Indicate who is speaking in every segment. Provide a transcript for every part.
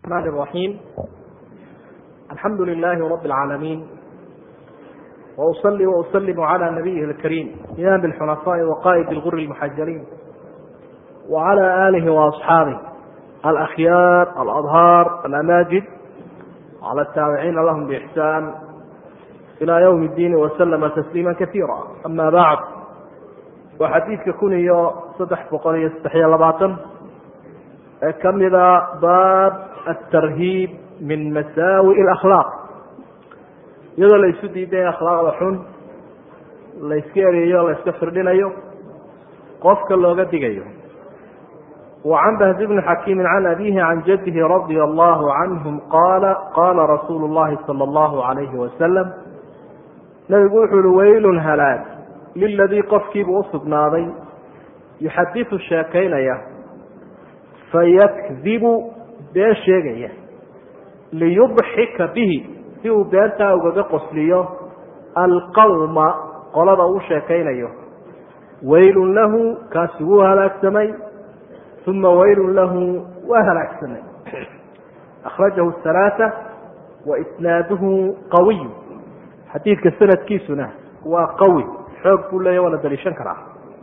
Speaker 1: الرحمن الرحيم الحمد لله رب العالمين وأصلي وأسلم على نبيه الكريم إمام الحنفاء وقائد الغر المحجلين وعلى آله وأصحابه الأخيار الأظهار الأماجد على التابعين لهم بإحسان إلى يوم الدين وسلم تسليما كثيرا أما بعد وxadiidka kun iyo saddex boqol iyo saddexiyo labaatan ee ka mida baab aلtarhiib min masaawi اlakhlaaq iyadoo la isu diiday akhlaaqda xun la iska ereeyo la iska firdhinayo qofka looga digayo وعn بhز بن حkيم عن أbيه عن جده رضي الله عنهم qاla qاla رasuul الlahi صلى الله عليه وسلم nabigu wuxu uhi wayl hلاag liladii qofkiibuu usugnaaday yuxadiثu sheekaynaya fayakdibu been sheegaya liyudxika bihi si uu beentaa ugaga qosliyo alqawma qolada uu sheekaynayo waylun lahu kaasi wuu halaagsamay uma waylun lahu waa halaagsamay akhrajahu الثalaaثة waisnaaduhu qawiy xadiidka sanadkiisuna waa qawi xoog buu leeya waa la daliishan karaa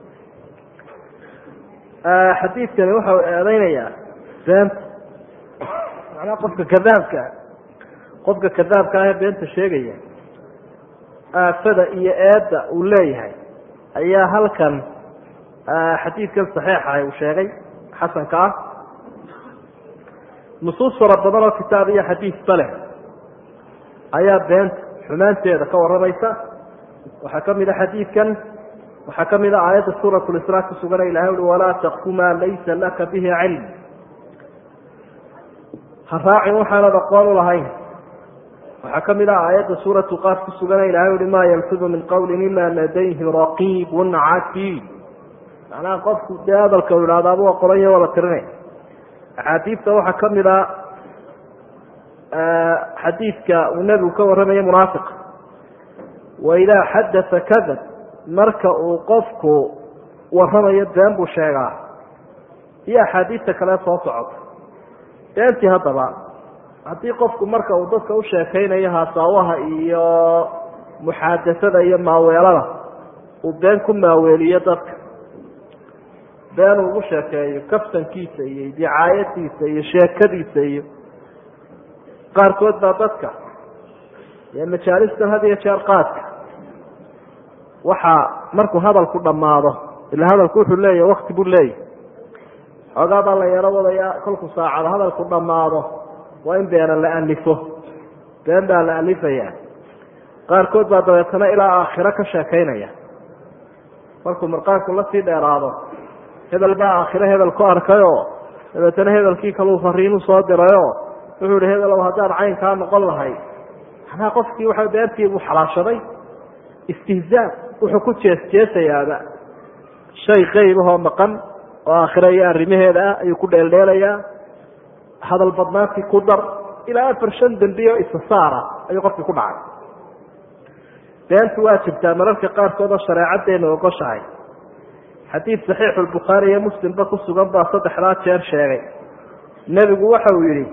Speaker 1: xadiidkani waxa uu eedeynayaa beenta macnaha qofka kadaabka qofka kadaabka ah ee beenta sheegaya aafada iyo eedda uu leeyahay ayaa halkan xadiidkan saxiixa uu sheegay xasanka ah nusuus fara badan oo kitaab iyo xadiisba leh ayaa beenta xumaanteeda ka warramaysa waxaa ka mida xadiidkan waxaa ka mida aayadda suurat lisraa ku sugana ilahay ui walaa takfu maa laysa laka bihi cilm ha raacin waxaanad aqoon u lahayn waxaa ka mid a aayadda suuratu qaaf ku sugana ilahay uhi maa yalfidu min qawlin ila ladayhi raqiibun catiid macnaha qofku dee hadalka u ihahdaaba waa qoranya waa la tirinay axaadiidta waxaa ka mid a xadiidka uu nebigu ka warramaya munaafiq waidaa xadaa kadab marka uu qofku warramayo been buu sheegaa iyo axaadiista kale soo socota beentii haddaba haddii qofku marka uu dadka u sheekaynayo haasaawaha iyo muxaadasada iyo maaweelada uu been ku maaweeliyo dadka been uu ugu sheekeeyo kaftankiisa iyo dicaayadiisa iyo sheekadiisa iyo qaarkood baa dadka majaalistan had iyo jeer qaadka waxaa markuu hadalku dhammaado ila hadalku wuxuu leeyahy wakti buu leeyahy xoogaa baa la yaro wadayaa kolku saacado hadalku dhammaado waa in beena la alifo been baa la alifayaa qaarkood baa dabeetana ilaa aakhiro ka sheekaynaya markuu marqaanku lasii dheeraado hebel baa aakhiro hebel ku arkayoo dabeetana hebelkii kaluu fariinu soo dirayoo wuxuu ihi hebelow haddaan caynkaa noqon lahay manaa qofkii waa beentii buu xalaashaday istihzaa wuxuu ku jees jeesayaaba shay qeybahoo maqan oo aakhira iyo arrimaheeda ah ayuu ku dheeldheelayaa hadal badnaantii ku dar ilaa afar shan dembiyo isasaara ayuu qofkii ku dhacay beentu waa jirtaa mararka qaarkood oo shareecaddeenu ogoshahay xadiid saxiixu lbukhaari iyo muslimba ku sugan baa saddexdaa jeer sheegay nebigu waxa uu yidhi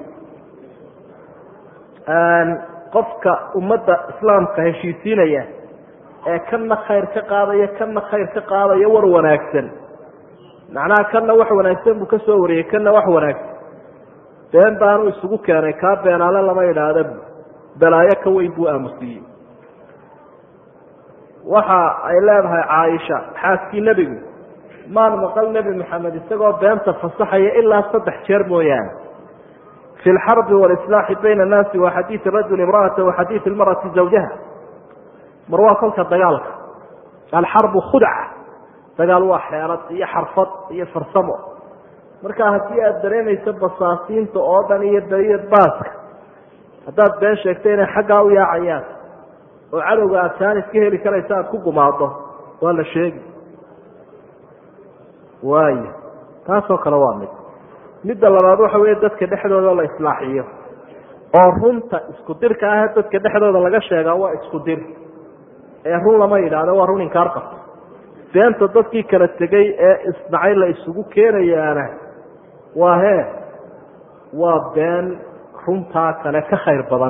Speaker 1: qofka ummadda islaamka heshiisiinaya ee kana khayr ka qaadaya kana khayr ka qaadaya war wanaagsan macnaha kana wax wanaagsan buu ka soo wariyey kana wax wanaagsan been baanu isugu keenay kaa beenaale lama idhaahda balaayo ka weyn buu aamusiiyey waxa ay leedahay caaisha xaaskii nebigu maan maqal nebi maxamed isagoo beenta fasaxaya ilaa saddex jeer mooyaane fi lxarbi walislaaxi bayna annaasi wa xadiidi rajuli imra'ata wa xadiidi lmar'ati zawjaha mar waa kolka dagaalka alxarbu khudca dagaal waa xeelad iyo xarfad iyo farsamo marka haddii aada dareemayso basaasiinta oo dhan iyo beriya baaska haddaad been sheegto inay xaggaa u yaacayaan oo cadowga aad jaanis ka heli karaysa aada ku gumaado waa la sheegi waayo taasoo kale waa mid midda labaad waxa weeye dadka dhexdooda la islaaxiyo oo runta isku dirka ah dadka dhexdooda laga sheegaa waa isku dir ee run lama yidhaahdo waa run inkaar qabto beenta dadkii kala tegay ee isnacay la isugu keenayaana waa hee waa been runtaa kale ka khayr badan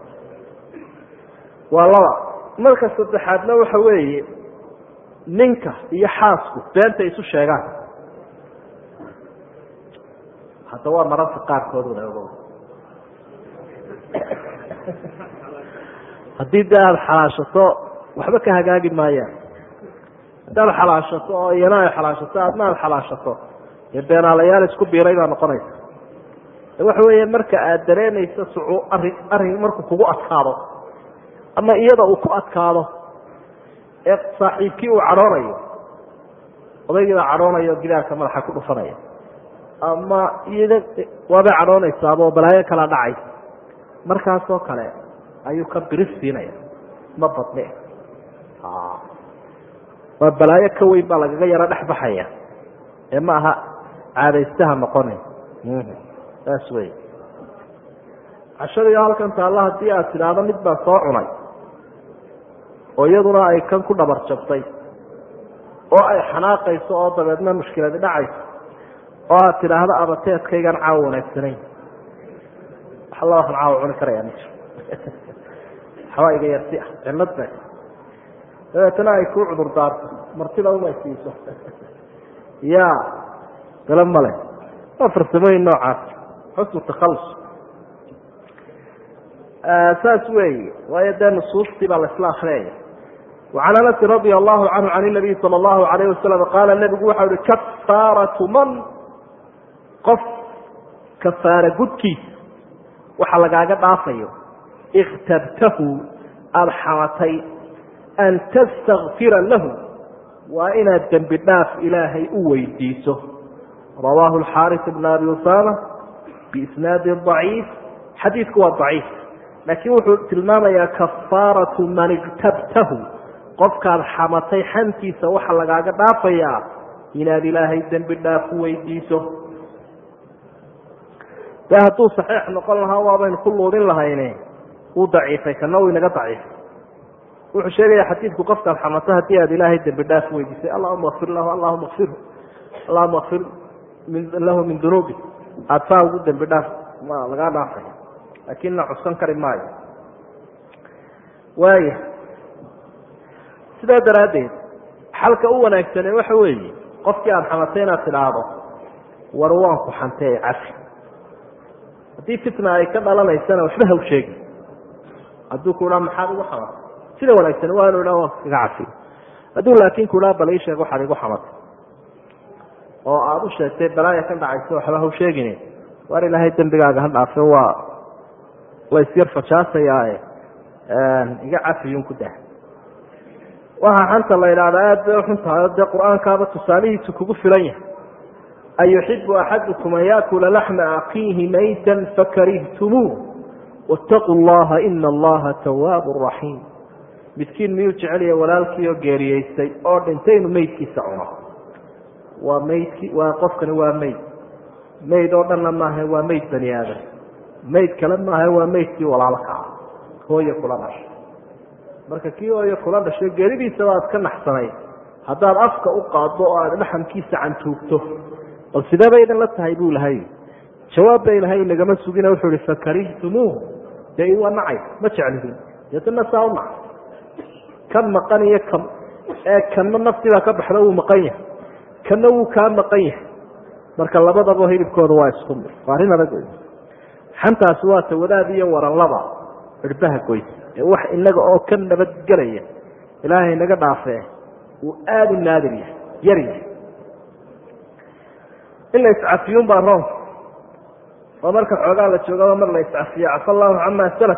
Speaker 1: waa laba marka saddexaadna waxa weeye ninka iyo xaasku beenta isu sheegaan hadda waa mararka qaarkood una ogo haddii dee aada xalaashato waxba ka hagaagi maayaan haddaad xalaashato oo iyana ay xalaashato aadna aada xalaashato dee beenaalayaal isku biiray baa noqonaysa waxa weeye marka aada dareemayso sucu arrin arrin markuu kugu adkaado ama iyada uu ku adkaado ee saaxiibkii uu cadhoonayo odaygiibaa cadhoonayo gidaarka madaxa ku dhufanaya ama iyada waabay cadhoonaysaaba oo balaayo kala dhacay markaasoo kale ayuu ka biris siinaya ma badne waa balaayo ka weyn baa lagaga yaro dhex baxaya ee ma aha caadaystaha noqonay saas wey cashadiga halkan taalla haddii aad tidhaahdo mid baa soo cunay oo iyaduna ay kan ku dhabar jabtay oo ay xanaaqayso oo dabeedna mushkiladi dhacayso oo aad tidhaahdo abateedkaygaan caawa wanaagsanayn wax alla waxaan caawa cuni karaya ma jiro waxbaa iga yarsi ah cillad ba dabeetana ay kuu cudur daarto martida umay siiso ya gala male waa farsamooyin noocaas xusnu takhallus saas weeye waayo dee nusuustii baa laisla akriyaya wacan anasin radia allahu canhu can nabiy sala allahu alayh wasalam qaala nebigu waxau ihi kafaaratu man qof kafaara gudkiisa waxa lagaaga dhaafayo ikhtabtahu aada xamatay an tastakfira lahu waa inaad dembi dhaaf ilaahay u weydiiso rawaahu alxaaris bn abi usama biisnaadi daciif xadiidku waa daciif laakiin wuxuu tilmaamayaa kafaaratu man igtabtahu qofkaad xamatay xantiisa waxa lagaaga dhaafayaa inaad ilaahay dembi dhaaf u weydiiso dee hadduu saxiix noqon lahaa waabaynu ku luudin lahayne wuu daciifay kana uu inaga daciifay wuxuu sheegaya xadiidku qofkaad xamato haddii aad ilaahay dembi dhaaf weydiisay allahuma kfir lahu allahuma kfirhu allahuma kfir lahu min dunuubi aada saa ugu dembi dhaaf ma lagaa dhaafay laakiin la cuskan kari maayo waaya sidaa daraaddeed xalka u wanaagsane waxa weeye qofkii aada xamatay inaad tidhaahdo war waanku xantee cafi haddii fitna ay ka dhalanaysana waxba haw sheegi hadduu ku dhaa maxaad igu xamatay sida wanaagsan waa inu dhaa waan kaga cafiyo hadduu laakiin ku dhaa bal ii sheeg waxaad igu xamatay oo aada u sheegtay balaaya ka dhacaysa waxba haw sheegine waar ilaahay dembigaaga ha dhaafe waa laysyar fajaasayaae iga cafiyun ku dah waxaa xanta la idhaahdaa aada bay uxun tahay dee qur-aankaaba tusaalihiisu kugu filan yahay ayuxibu axadukum an yaakula laxma akiihi maytan fakarihtumuu wاtaquu llaha ina allaha tawaabu raxiim midkiin miyuu jecelya walaalkii oo geeriyeystay oo dhintay inuu meydkiisa cuno waa maydki waa qofkani waa meyd mayd oo dhanna maaha waa mayd bani aadam mayd kale maaha waa maydkii walaalka ah hooye kula dhashay marka kii hooye kula dhashay geeridiisaba aad ka naxsanay haddaad afka u qaaddo oo aad dhaxamkiisa cantuugto bal sidee bay idin la tahay buu lahay jawaab bay lahay nagama sugina wuxuu ihi fakarihtumuu dee waa nacay ma jeclidin deetana saa u nac kan maqan iyo kan ee kanna naftiibaa ka baxda wuu maqan yahay kanna wuu kaa maqan yahay marka labadaba hilibkooda waa isku mid waa arrin adag wey xantaasi waa tawadaad iyo waranlaba cirbaha goys ee wax inaga oo ka nabadgelaya ilaahay naga dhaafee uu aada u naadir yahay yar yahay in la iscafiyun baa roonka oo marka xoogaa la joogaba mar la iscafiyo cafa allahu camaa salaf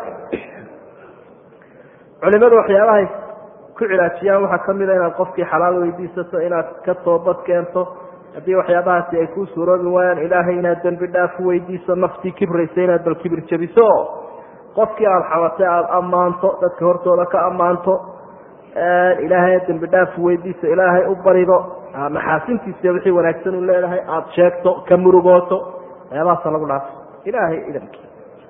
Speaker 1: culimadu waxyaabahay ku cilaajiyaan waxaa kamida inaad qofkii xalaal weydiisato inaad ka toobad keento haddii waxyaabahaasi ay kuu suuroobi waayaan ilaahay inaad dembi dhaaf weydiiso naftii kibraysa inaad bal kibir jabiso oo qofkii aada xamatay aada ammaanto dadka hortooda ka ammaanto ilaahay dembi dhaaf weydiiso ilaahay u barido maxaasintiisa wixii wanaagsan u leedahay aada sheegto ka murugooto waxyaabahaasa lagu dhaafo ilaahay idankii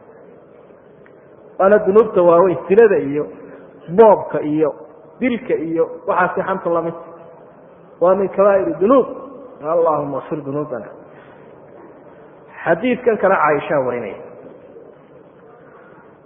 Speaker 1: waana dunuubta waaweyn silada iyo boobka iyo dilka iyo waxaasi xanta lamid waa min kabaa'ir dunuub allahuma kfir dunuubana xadiidkan kale caaishaa warinaya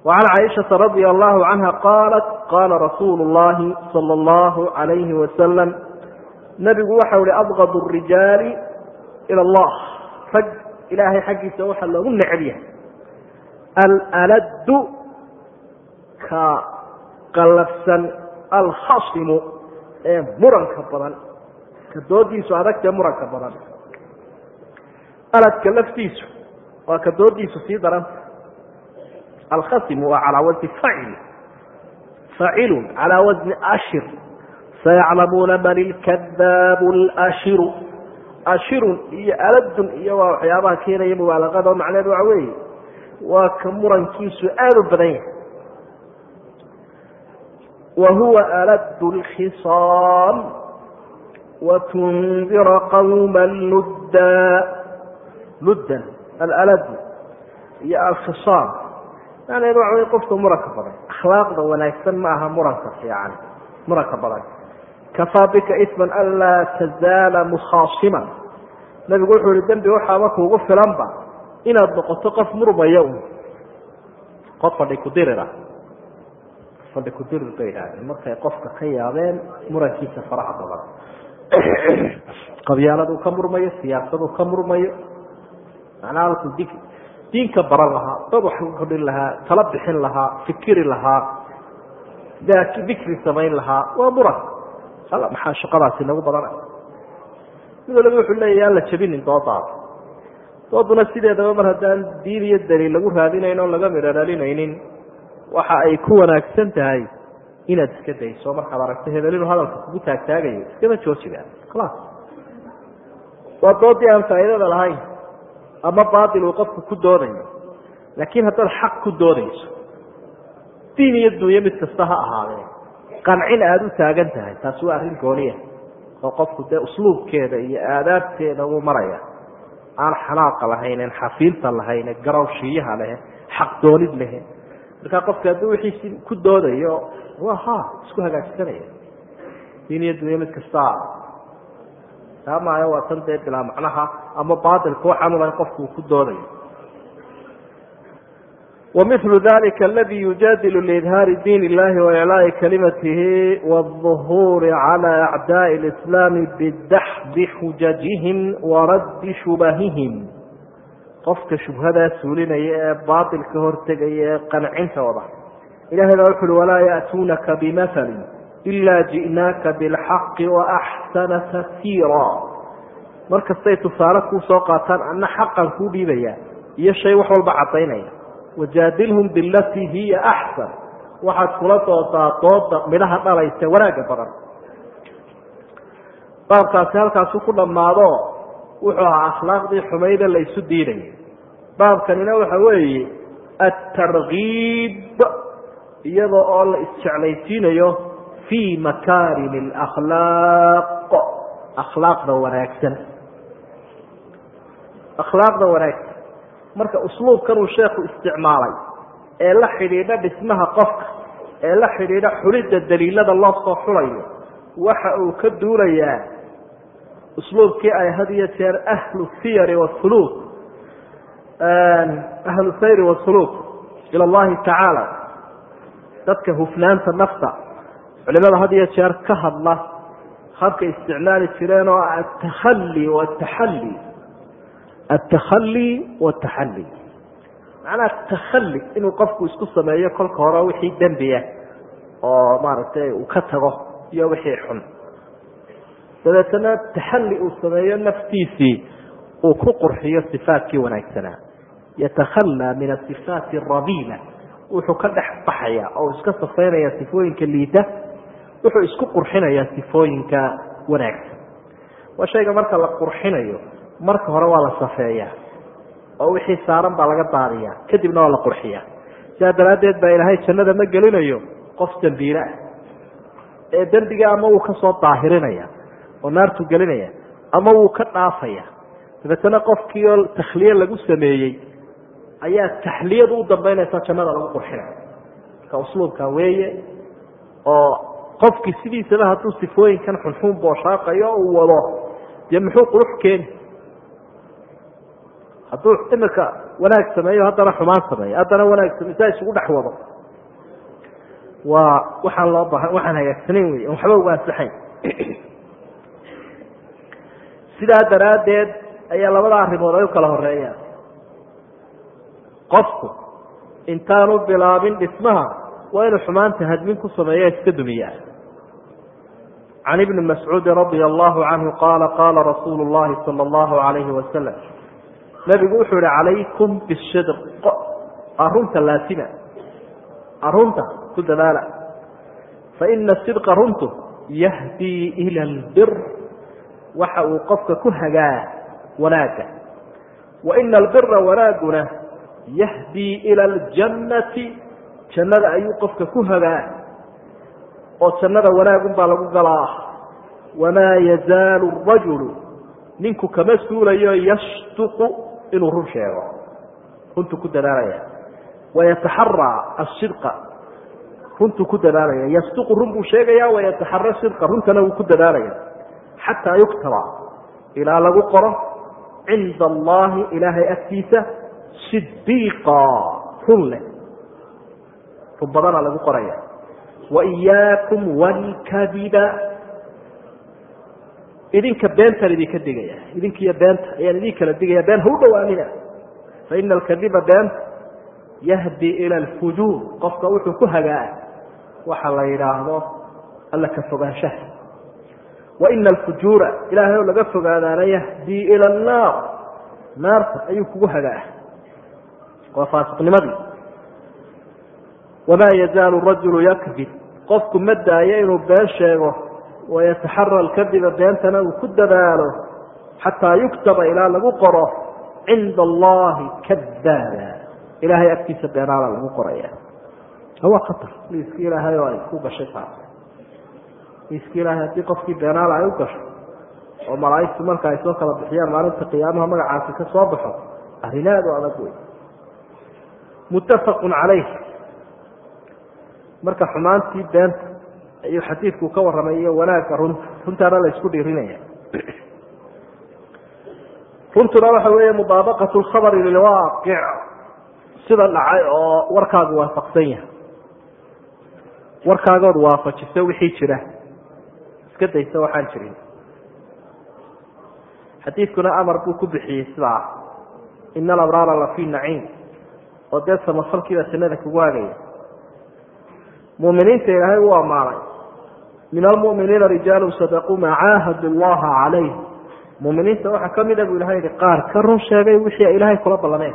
Speaker 1: وعن cائشhaةa رaضي الله عنها qاaلت qاla رasuuل اللhi صلى الله عليه وسلم نbigu waxau hi أbغض الرiجاaل إلى الله rag ilaahay xaggiisa waxa loogu necb yahay alأlad ka qalafsan alkhasimu ee muranka badan ka doodiisu adagtee muranka badan aladka laftiisu waa ka doodiisu sii daranta alkhasimu waa calaa wasni facil facilun calaa wasni ashir sayaclamuuna man ilkadaabu اlashiru ashirun iyo aladun iyo waa waxyaabaha keenaya mubaalaqada oo macneed waxa weeye waa ka murankiisu aada u badan yahay wa huwa alad اlkhisaam watundira qawma ludda luddan alalad iyo alkhisaam macneed waxa wey qofka muranka badan akhlaaqda wanaagsan ma aha muranka fiican muranka badan kafaa bika isman anlaa tazaala mukhaasiman nabigu wuxuu yihi dembi waxaaba kuugu filanba inaad noqoto qof murmaya un qof fadhi kudirira fadhi kudirir bay idhahdeen markay qofka ka yaabeen murankiisa faraha badan qabyaaladuu ka murmayo siyaasaduu ka murmayo macnaha halkuu di diinka baran lahaa dad wax ku kordhin lahaa tala bixin lahaa fikiri lahaa dikri samayn lahaa waa muran alla maxaa shaqadaasi nagu badana mid waliba wuxuu leeyahy aan la jabinin doodaada dooduna sideedaba mar haddaan diin iyo daliil lagu raadinayn oo laga midho dhalinaynin waxa ay ku wanaagsan tahay inaad iska dayso markaad aragto hebel inuu hadalka kugu taagtaagayo iskama joojiba khalaas waa doodii aan faa'iidada lahayn ama baatil uu qofku ku doodayo laakiin haddaad xaq ku doodayso diin iyo dunyo mid kasta ha ahaadee qancin aada u taagan tahay taasi waa arrin gooniya oo qofku dee usluubkeeda iyo aadaabteeda uu maraya aan xanaaqa lahaynen xafiilta lahayne garawshiiyaha lehe xaq doonid lehe markaa qofka hadduu wixiisi ku doodayo waa ha isku hagaagsanaya diin iyo dunyo mid kasta taa maayo waa tan dee bilaa macnaha ama baatilka waxaanu lahay qofku uu ku doodayo ومثل ذلك الذي يجادل لإظهاaر dين اللhi وإعلاء كلمته والظهور على أعداء الإسلام بdaxd xujجهم وraد شhبههم qofka شhubhadaa suulinaya ee baطil ka hortegaya ee qancintooda ilahay baa wuxu uhi وlaa يأتuunaka بmثل إلا جiئnaaka بالحق وأxسن تفsيrا mar kastay tusaale kuu soo qaataan ana xaqan kuu dhiibaya iyo shay wax walba cadaynaya wajaadilhum bilatii hiya axsan waxaad kula doodaa dooda midhaha dhalaysa wanaagga badan baabkaasi halkaasu ku dhammaado wuxuu ahaa akhlaaqdii xumayda la isu diidaya baabkanina waxa weeye atargiib iyadoo oo la isjeclaysiinayo fii makaarimi alakhlaaq akhlaaqda wanaagsan akhlaaqda wanaagsan marka usluubkan uu sheekhu isticmaalay ee la xidhiidha dhismaha qofka ee la xidhiidha xulidda daliilada loo soo xulayo waxa uu ka duulayaa usluubkii ay had iyo jeer ahlu siyari wasuluuk ahlu sayri wasuluuk ila allahi tacaala dadka hufnaanta nafta culimada had iyo jeer ka hadla habka isticmaali jireen oo atakhali wataxalli altakhali wataxalli macnaha takhali inuu qofku isku sameeyo kolka hore wixii dembiya oo maaragtay uu ka tago iyo wixii xun dabeetana taxalli uu sameeyo naftiisii uu ku qurxiyo sifaatkii wanaagsanaa yatakhalaa min asifaati arabiila wuxuu ka dhex baxaya oo iska safaynaya sifooyinka liita wuxuu isku qurxinayaa sifooyinka wanaagsan waa shayga marka la qurxinayo marka hore waa la safeeyaa oo wixii saaran baa laga daadiyaa kadibna waa la qurxiyaa sidaa daraaddeed baa ilaahay jannada ma gelinayo qof dembiile ah ee dembiga ama wuu ka soo daahirinaya oo naartuu gelinaya ama wuu ka dhaafaya dabeetana qofkii oo takhliye lagu sameeyey ayaa taxliyadu u dambaynaysa jannada lagu qurxinaya marka usluubka weeye oo qofkii sidiisaba hadduu sifooyinkan xunxuun booshaaqayo o uu wado dee muxuu qurux keeni hadduu imika wanaag sameeyo haddana xumaan sameeyo haddana wanaag sameyo saa isugu dhex wado waa waxaan loo baahan waxaan hagaagsanayn wey on waxba uga ansaxayn sidaa daraaddeed ayaa labada arrimood ay u kala horeeyaan qofku intaanu bilaabin dhismaha waa inuu xumaanta hadmin ku sameeya iska dumiyaa can ibni mascuudi radia allahu canhu qaala qaala rasuulu llahi sala allahu alayhi wasalam nabigu wuxuu yihi calaykum bisidq arunta laasima arunta ku dadaala faina sidqa runtu yahdii ila albir waxa uu qofka ku hagaa wanaagga wa ina albira wanaaguna yahdii ila aljannati jannada ayuu qofka ku hagaa oo jannada wanaagun baa lagu galaa wamaa yazaalu rajulu ninku kama suulayo yashtuqu inuu run sheego runtu ku dadaalaya wayataxaraa asidqa runtuu ku dadaalaya yasduqu run buu sheegaya wayataxara sidqa runtana wuu ku dadaalaya xataa yuktaba ilaa lagu qoro cinda allahi ilaahay agtiisa sidiiqa run leh run badana lagu qoraya waiyaakum walkadiba idinka beentaan idinka digaya idinkiiyo beenta ayaan idin kala digaya been ha u dhawaanina faina alkadiba beenta yahdi ila alfujuur qofka wuxuu ku hagaa waxa la yidhaahdo alla ka fogaanshaha waina alfujuura ilaahay oo laga fogaadaana yahdii ila annaar naarta ayuu kugu hagaa waa faasiqnimadii wamaa yazaalu rajulu yakdib qofku ma daayo inuu been sheego wayataxara alkadiba beentana uu ku dadaalo xataa yuktaba ilaa lagu qoro cinda allahi kadaaba ilaahay agtiisa beenaala lagu qoraya waa khatar liiski ilaahay oo ay ku gashay taas liiski ilaahay haddii qofkii beenaala ay u gasho oo malaaigtu marka ay soo kala bixiyaan maalinta qiyaamaha magacaasi ka soo baxo arrin aad u adag wey muttafaqun calayh marka xumaantii beenta ayuu xadiidku ka warramay iyo wanaagga runta runtaana la isku dhiirinaya runtuna waxa weeye mudaabaqatu lkhabari lilwaaqic sida dhacay oo warkaagu waafaqsan yahay warkaagood waafajiso wixii jira iska daysa waxaan jirin xadiidkuna amar buu ku bixiyey sidaa ina alabraara la fii naciim oo dee samafalkiibaa jannada kugu hagaya muminiinta ilaahay u ammaanay min almuminiina rijaalu sadaquu maa caahadu llaha calayh muminiinta waxaa kamid a buu ilahay yihi qaar ka run sheegay wixii ay ilaahay kula ballameen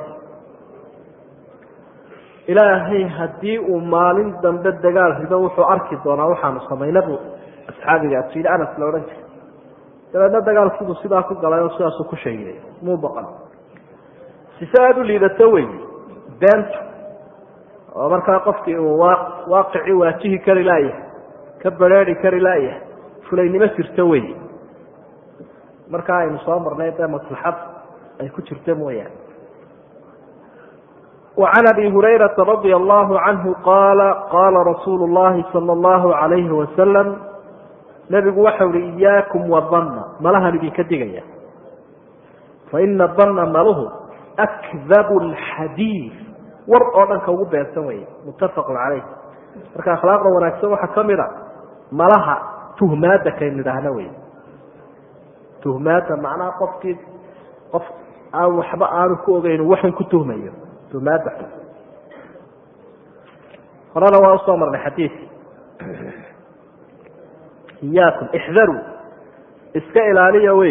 Speaker 1: ilaahay haddii uu maalin dambe dagaal rido wuxuu arki doonaa waxaanu samayna buu asxaabiga asiid anas la odhan jiray dabeedna dagaalkiibuu sidaa ku galay oo sidaasuu ku sheegay muu baqan sise aada u liidato wey beenta oo markaa qofkii uu waaqicii waajihi kari laayahay ka bareeri kari laayahay fulaynimo jirto wey markaa aynu soo marnay dee maslaxad ay ku jirto mooyaane وعن أبي هريرة رضي الله عنه قال قال رsuuل اللhi صلى الله عليه وسلم نبgu waxa uhi إyاكم وظن malahan idinka digaya فإن الظن malhu أkذب الxadيiث war oo dhanka ugu beensan wey متafق عaليه marka akhlaaqda wanaagsan waxaa kamida malaha tuhmaada kaynu idhaahno wey tuhmaada macnaha qofkii qof aan waxba aanu ku ogeyn waxan ku tuhmayo tuhmaada horena waa usoo marnay xadiidki iyaakum ixdaruu iska ilaaliya wey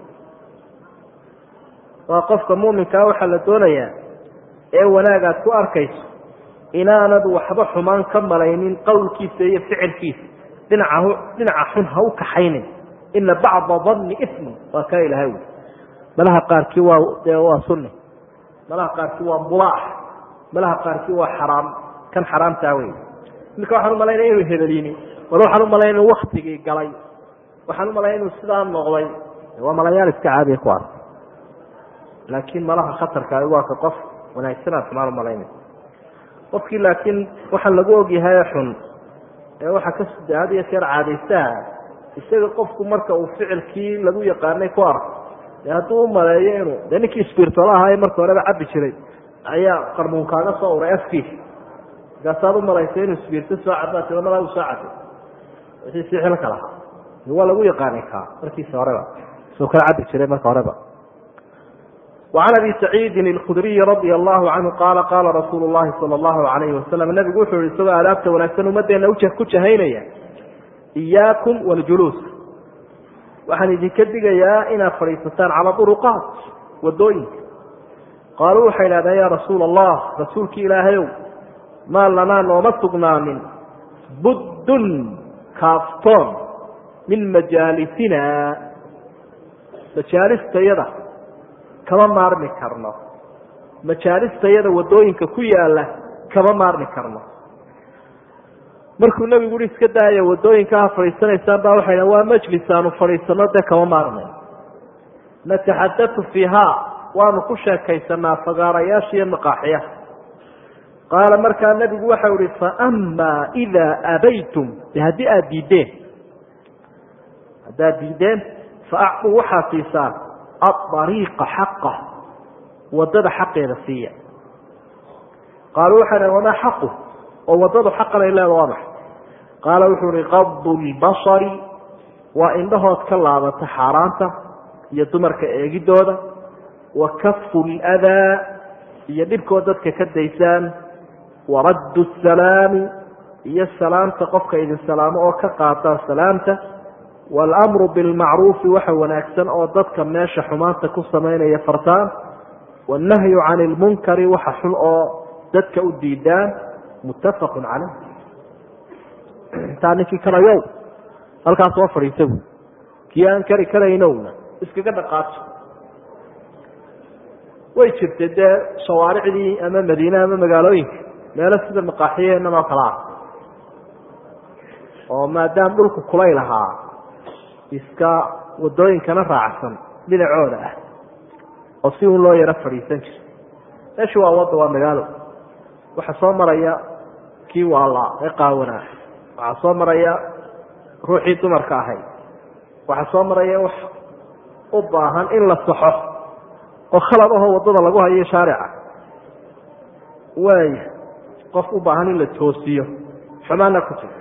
Speaker 1: waa qofka muuminkaa waxaa la doonayaa ee wanaagaad ku arkayso inaanad waxba xumaan ka malaynin qowlkiisa iyo ficilkiisa dhinaca dhinaca xun ha u kaxaynin ina bacda danni ismi waa kaa ilahay wy malaha qaarkii waa dee waa sunni malaha qaarkii waa mulaax malaha qaarkii waa xaraam kan xaraamtaa wey iminka waxaan umalaynaya inuu hebelini wala waxaan umalaynaya inu waktigii galay waxaan umalayna inuu sidaa noqday waa malayaal iska caadiya kuwaas laakiin malaha khatarka waa ka qof wanaagsanaa xumaan umalaynay qofkii laakiin waxaa lagu ogyahay xun ee waxaa ka had iyo jeer caadaystaha isaga qofku marka uu ficilkii lagu yaqaanay ku arko de hadduu u maleeyo inuu dee ninkii sbirtolo ahaa ee marka horeba cabi jiray ayaa qarmuun kaaga soo uray afkiisa markaasaad u malaysa inuu sbirto soo cabaat malaa u soo cabay wixii si xilka lahaa waa lagu yaqaanay kaa markiisa horeba soo kala cabi jiray marka horeba وعn abi سacيidi الkudriyi radي الlahu canhu qaala qaala rasuulu الlahi salى الlahu عalayhi wasalam nabigu wuxuu yihi isagoo aadaabta wanaagsan ummadeena ku jahaynaya إiyaakum wاljuluus waxaan idinka digayaa inaad fadhiisataan calى duruqaat wadooyinka qaaluu waxay idhahdeen ya rasuul الlah rasuulki ilaahayow maa lanaa nooma sugnaanin buddun kaaftoon min majaalisina majaalistayada kama maarmi karno majaalistayada wadooyinka ku yaala kama maarmi karno markuu nabigu ui iska daaya wadooyinka ha fadhiisanaysaan baa waxay dhan waa majlis aanu fadhiisano dee kama maarmayn nataxadatu fiiha waanu ku sheekaysanaa fagaarayaasha iyo maqaaxiyaha qaala markaa nabigu waxau ihi faama idaa abaytum de haddii aada diideen haddaad diideen faacuu waxaad siisaan aariiqa xaqa wadada xaqeeda siiya qaaluu waxay dhahn wamaa xaqu oo wadadu xaqan ay leeda waa maxay qaala wuxuu ihi qadu lbasari waa indhahood ka laabata xaaraanta iyo dumarka eegidooda wa kafu ladaa iyo dhibkood dadka ka daysaan waraddu salaami iyo salaamta qofka idin salaamo oo ka qaataan salaamta wاlmru bilmacruufi waxa wanaagsan oo dadka meesha xumaanta ku samaynaya fartaan wاnnahyu can اlmunkari waxa xun oo dadka u diidaan muttafaqu caleyh intaa ninkii karayow halkaas soo fadhiisa bu kii aan kari karaynowna iskaga dhaqaajo way jirtay dee shawaaricdii ama madiine ama magaalooyinka meelo sida maqaaxiyeenan oo kale ah oo maadaama dhulku kulayl ahaa iska wadooyinkana raacsan dhinacooda ah oo si un loo yaro fadhiisan jiro meeshu waa wadda waa magaalo waxaa soo maraya kii waalaa ee qaawanaa waxaa soo maraya ruuxii dumarka ahayd waxaa soo maraya wax u baahan in la saxo oo khalad ahoo waddada lagu hayo shaarica waaya qof u baahan in la toosiyo xumaana ku jiro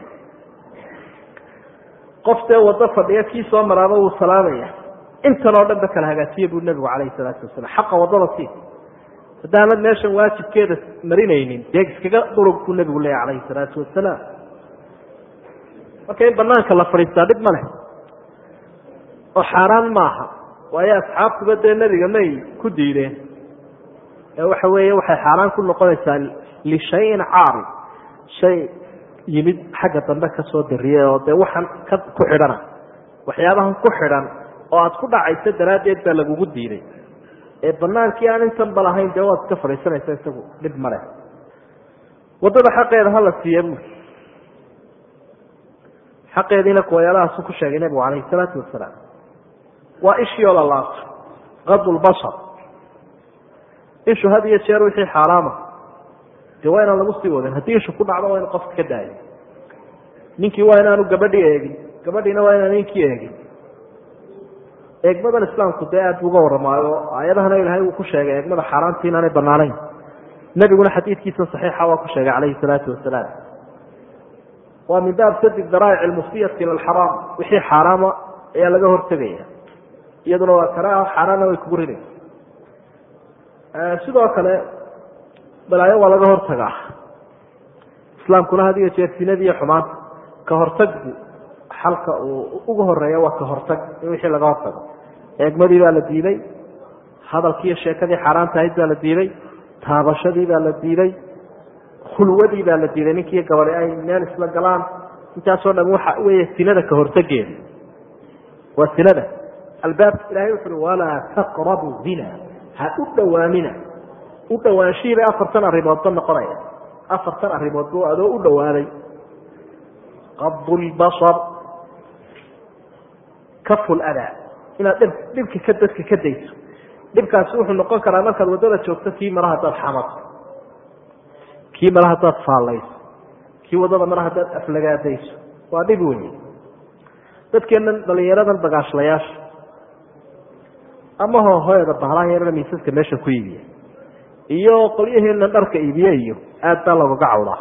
Speaker 1: qof dee waddo fadhiya kii soo maraaba wuu salaamaya intan oo dhan ba kala hagaajiya buu nebigu calayhi salaatu wasalam xaqa waddada sii haddaanad meeshan waajibkeeda marinaynin dee iskaga durug buu nebigu leeya calayhi salaatu wasalaam marka in banaanka la fadhiistaa dhib ma leh oo xaaraan maaha waayo asxaabtuba dee nebiga may ku diideen ee waxa weeye waxay xaaraan ku noqonaysaa lishayin caari shay yimid xagga dambe kasoo dariyay oo dee waxaan ka ku xidhana waxyaabahan ku xidhan oo aad ku dhacayso daraaddeed baa lagugu diiday ee banaankii aan intanba lahayn dee waad iska fadhiisanaysa isagu dhib male waddada xaqeeda hala siiya buuri xaqeediina kuwayaalahaasuu ku sheegay nebigu calayhi salaatu wasalaam waa ishii oo la laabto qadu lbashar ishu had iyo jeer wixii xaaraama de waa inaan lagu sii wadin haddii ishu ku dhacdo waa inu qofka ka daayo ninkii waa inaanu gabadhii eegin gabadhiina waa inaan ninkii eegin eegmadan islaamku dee aad bu uga warramaayo aayadahana ilaahay uu ku sheegay eegmada xaaraantii inaanay banaanayn nebiguna xadiidkiisa saxiixa waa ku sheegay calayhi salaatu wasalaam waa min baab sadi daraa'ic almufsiyati ila alxaraam wixii xaaraama ayaa laga hortegaya iyaduna waa karaaha xaaraanna way kugu ridaysa sidoo kale balaayo waa laga hortagaa islaamkuna had iyo jeer sinadii iyo xumaanta ka hortagbu xalka uu uga horeeya waa ka hortag in wixii laga hortago eegmadii baa la diiday hadalkiiyo sheekadii xaaraanta ahayd baa la diiday taabashadii baa la diiday khulwadii baa la diiday ninkiiyo gabadi ay meel isla galaan intaasoo dham waxa weeye sinada ka hortageeda waa sinada albaabka ilahay wuxu uhi walaa taqrabu zina ha u dhowaanina u dhowaanshihiibay afartan arrimoodba noqonaya afartan arrimood bu adoo u dhowaaday qadu lbasar kafu ladaa inaad dhib dhibka ka dadka ka dayso dhibkaasi wuxuu noqon karaa markaad waddada joogto kii mara haddaad xamato kii mara haddaad faallayso kii waddada mara haddaad aflagaadayso waa dhib wey dadkeennan dhalinyaradan bagaashlayaasha ama hohoyada bahalaha yarana miisaska meesha ku iibiya iyo qolyaheena dharka iibiye iyo aad baa lagaga cawdaa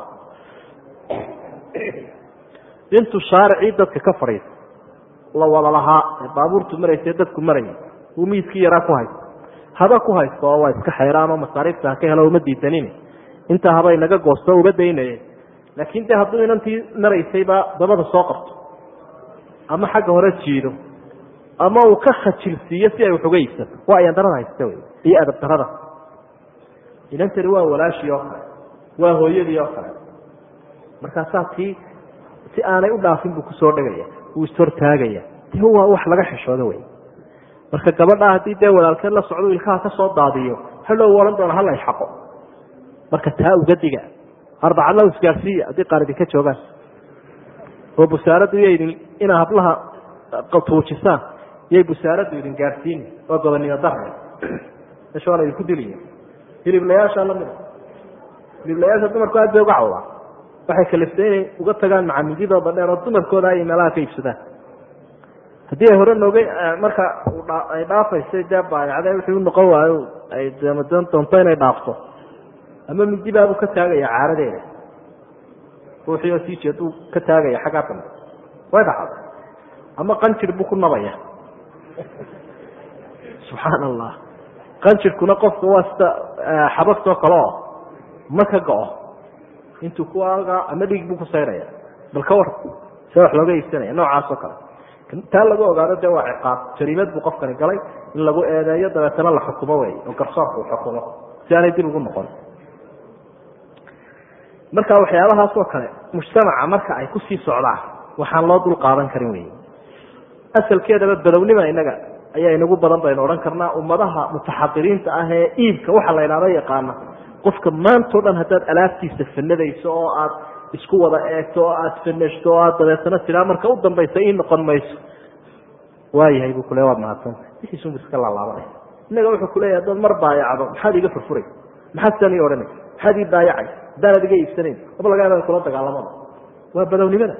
Speaker 1: intu shaaricii dadka ka fadhiisa la wada lahaa ee baabuurtu maraysa dadku marayay uu miiskii yaraa ku haysto haba ku haysto oo waa iska xeeraan oo masaariifta ha ka helo uma diidanin intaa haba inaga goosto uga daynaye laakiin de hadduu inantii maraysayba dabada soo qabto ama xagga hore jiido ama uu ka khajilsiiyo si ay wax uga iibsato waa ayaan darada haysta wey iyo adab darada inantani waa walaashii oo kale waa hooyadii oo kale markaasaa tii si aanay u dhaafin buu kusoo dhegaya wuu ishortaagaya de waa wax laga xishoodo wey marka gabadhaa haddii dee walaalkeed la socdo ilkaha ka soo daadiyo hadhow odhan doona hala xaqo marka taa uga diga arbacadla isgaarsiiya haddii qaar idinka joogaan oo busaaraddu iyo idin inaa hablaha tuujisaan iyay busaaraddu idin gaarsiini waa gobonimo darre meesha waana idinku diliya hiliblayaasha lamida hiliblayaasha dumarku aad bay uga cawdaa waxay kaliftay inay uga tagaan macamididooda dheer oo dumarkooda ay meelaha ka iibsadaan haddii ay hore nooga marka ay dhaafaysay dee baayacde wixii u noqon waayo ay doonto inay dhaafto ama midi baabuu ka taagaya caaradeeda ruuxii oo sii jeed uu ka taagaya xaggaa dambe way dhacda ama qanjir buu ku nabaya subxaan allah qanjirkuna qofka waa sida xabagtoo kale oo ma ka go-o intuu kuaga ama dhiig buu ku sayraya bal ka war see wax looga iibsanaya noocaas oo kale taa lagu ogaado dee waa ciqaab jariimad buu qofkani galay in lagu eedeeyo dabeetana la xukumo wey oo garsoorka uu xukumo si aanay dib ugu noqon marka waxyaabahaas oo kale mujtamaca marka ay kusii socdaan waxaan loo dul qaadan karin wey asalkeedaba badownima inaga ayaa inagu badan baynu odhan karnaa ummadaha mutaxadiriinta ah ee iibka waxa la idhahdo yaqaana qofka maantao dhan haddaad alaabtiisa fanadayso oo aad isku wada eegto oo aad fanashto oo aad dabeetana tiraa marka u dambaysa ii noqon mayso waayahay buu kule waad mahadsanta wixiisunbu iska laalaabanaya innaga wuxuu kuleeyahy haddaad mar baayacdo maxaad iga furfuray maxaad sidan ii odhanay maxaad ii baayacay haddaanad iga iibsanayn aba laga yaaba kula dagaalamada waa badownimada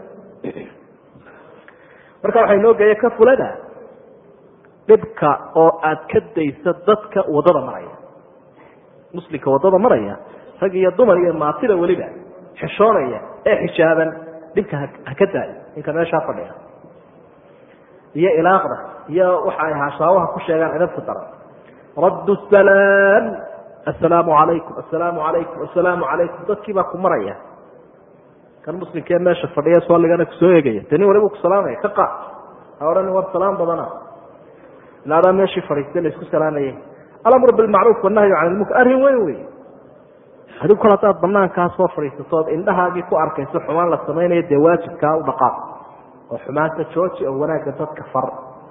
Speaker 1: marka waxay noo geeya ka fulada dhibka oo aad ka dayso dadka waddada maraya muslimka waddada maraya rag iyo dumar iyo maatida weliba xishoonaya ee xijaaban dhibka ha ka daayo ninka meeshaa fadhiya iyo ilaaqda iyo waxa ay haashaawaha ku sheegaan edabka daran raddu salaam assalaamu calaykum assalaamu calaykum assalaamu calaykum dadkii baa ku maraya kan muslimkee meesha fadhiya salligana kusoo eegaya de nin waliba ku salaamaya ka qaad ha odhan war salaam badana ilaadaa meeshii fadhiistay la isku salaamayay alamru bilmacruuf wanahyu can ilmunkar arrin weyn wey adigu kol haddaad banaankaa soo fadhiisato ood indhahaagii ku arkayso xumaan la samaynayo dee waajibkaa u dhaqaaq oo xumaanta jooji oo wanaagga dadka far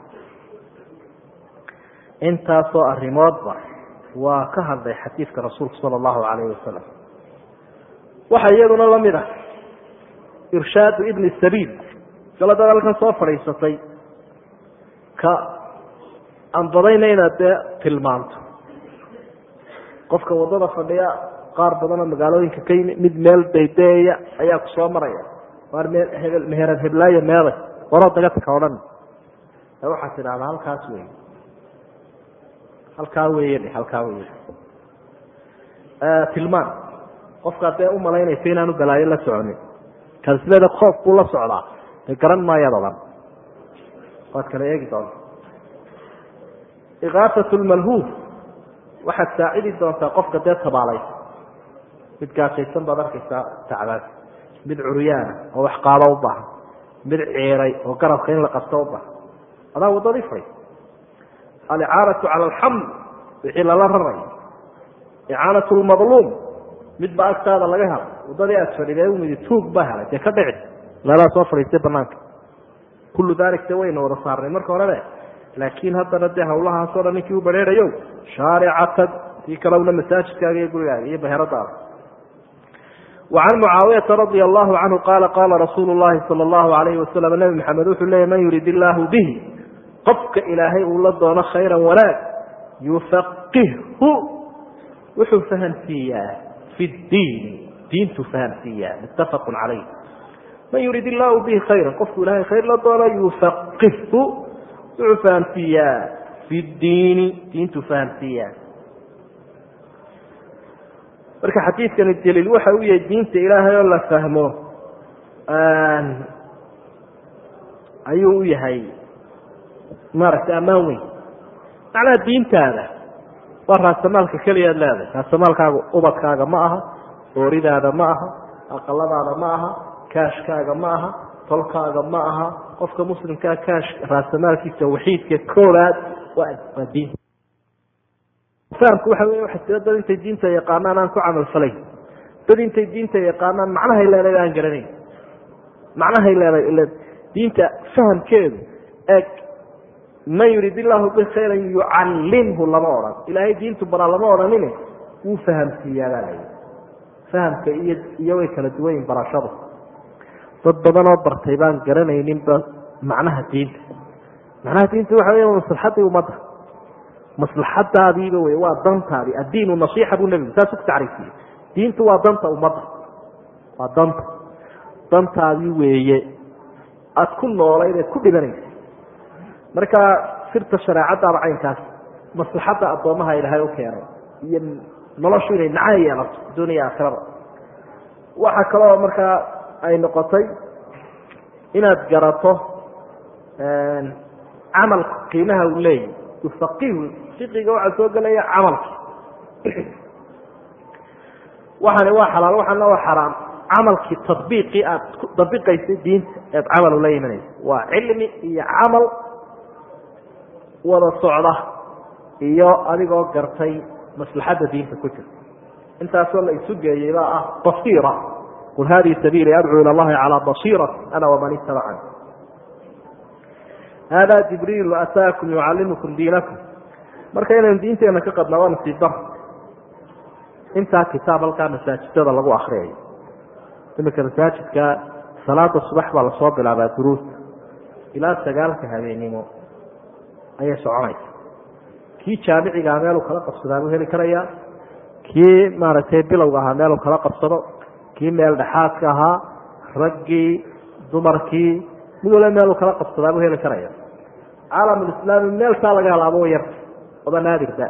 Speaker 1: intaasoo arrimoodba waa ka hadlay xadiidka rasuulku sala allahu calayhi wasalam waxaa iyaduna lamid ah irshaadu ibni sabiil galadaad halkan soo fadhiisatay ka anbadayna inaad dee tilmaanto qofka waddada fadhiya qaar badanoo magaalooyinka ka yimi mid meel daydeeya ayaa ku soo maraya waar meel hebel meherad heblaayo meeday waroo dagadka odhan ee waxaad tidhahdaa halkaas wey halkaa weeye dhe halkaa weye tilmaan qofkaad dee umalaynaysa inaanu balaayo la soconin kaasleeda koof buu la socdaa dee garan maayaad odhan waad kala eegi doonta ikaafat lmalhuuf waxaad saacidi doontaa qofka dee tabaalaysa mid gaajaysan baad arkaysaa tacbaas mid curyaana oo wax qaado u baahan mid ciiray oo garabka in la qabto u baahan adaa waddadii fadhi alicaanatu cala alxamd wixii lala rarayo icaanat lmadluum mid ba agtaada laga helay waddadii aad fadhiday umidi tuug baa helay dee ka dhici meelaa soo fadhiistay banaanka kullu dalik de wayna wada saarnay marka horebe laakiin haddana dee hawlahaasoo dhan ninkii u bareerayo shaaricatan tii kalewna masaajidkaaga iyo gurigaaga iyo baheradaada وعن معاaوية رضي الله عنه قال قال رsuuل اللhi صلى الله عليه وسلم نبي محمد wuxuu leeyay mن يurid الlah bه qofka ilaahay uu la doono khayرa wanaag يufaqihhu wuxuu fahمsiiyaa في الdiin diintu fahمsiiyaa متafق عalayh man yurid الlah bه khayرa qofku ilahay khayr la doono يufaqihhu wuxuu fahمsiiyaa fi diini diintu fahamsiiyaan marka xadiidkani daliil waxa u yahay diinta ilaahay oo la fahmo ayuu u yahay maaragtay ammaan weyn macnaha diintaada waa raasamaalka keliyaad leedahay raasamaalkaaga ubadkaaga ma aha ooridaada ma aha aqaladaada ma aha kaashkaaga ma aha tolkaaga ma aha qofka muslimkaa kaash raasamaalkiisa waxiidka koobaad waa diinta fahamku waxa wey waxa jira dad intay diinta yaqaanaan aan ku camalfalayn dad intay diinta yaqaanaan macnahay leedahay aan garanayn macnahay leedahay diinta fahamkeedu eeg man yurid illahu bi khayran yucallimhu lama odhan ilaahay diintu baraa lama odhanine wuu fahamsiiyaabaa la fahamka iyo iyo way kala duwanyiin barashadu dad badanoo bartay baan garanayninba macnaha diinta macnaha diinta waxa wey maslaxadii ummadda maslaxadaadiiba wey waa dantaadii addiinu nasiixa buu nebigu saasuu ku tacriifiyey diintu waa danta ummadda waa danta dantaadii weeye aada ku noolayd eed ku dhibanaysa marka sirta shareecadaaba caynkaas maslaxadda addoomaha ilaahay u keenay iyo noloshu inay nacay yeelato adduuniya aakhirada waxaa kaloo markaa ay noqotay inaad garato camalku qiimaha uu leeyahy yufaqihu fiqiga waxaa soo gelaya camalki waxani waa xalaal waxana waa xaraam camalkii tabiiqii aad dabiqaysay diinta eed camal ula imanaysa waa cilmi iyo camal wada socda iyo adigoo gartay maslaxadda diinta ku jirta intaasoo la isu geeyey baa ah basiira qul hadihi sabiili adcuu ila allahi calaa basiirati ana waman itabacani hada jibriilu ataakum yucallimukum diinakum marka inaynu diinteena ka qadnaa waa nasiib dar intaa kitaab halkaa masaajidada lagu akriyayo iminka masaajidka salaada subax baa lasoo bilaabaa duruusta ilaa sagaalka habeenimo ayay soconaysa kii jaamicigaa meeluu kala qabsadaa buu heli karayaa kii maaragtay bilowga ahaa meeluu kala qabsado kii meel dhexaadka ahaa raggii dumarkii mid waliba meeluu kala qabsadaa buu heli karaya caalamulislaami meeltaa laga helaabo way yarta oba naadirda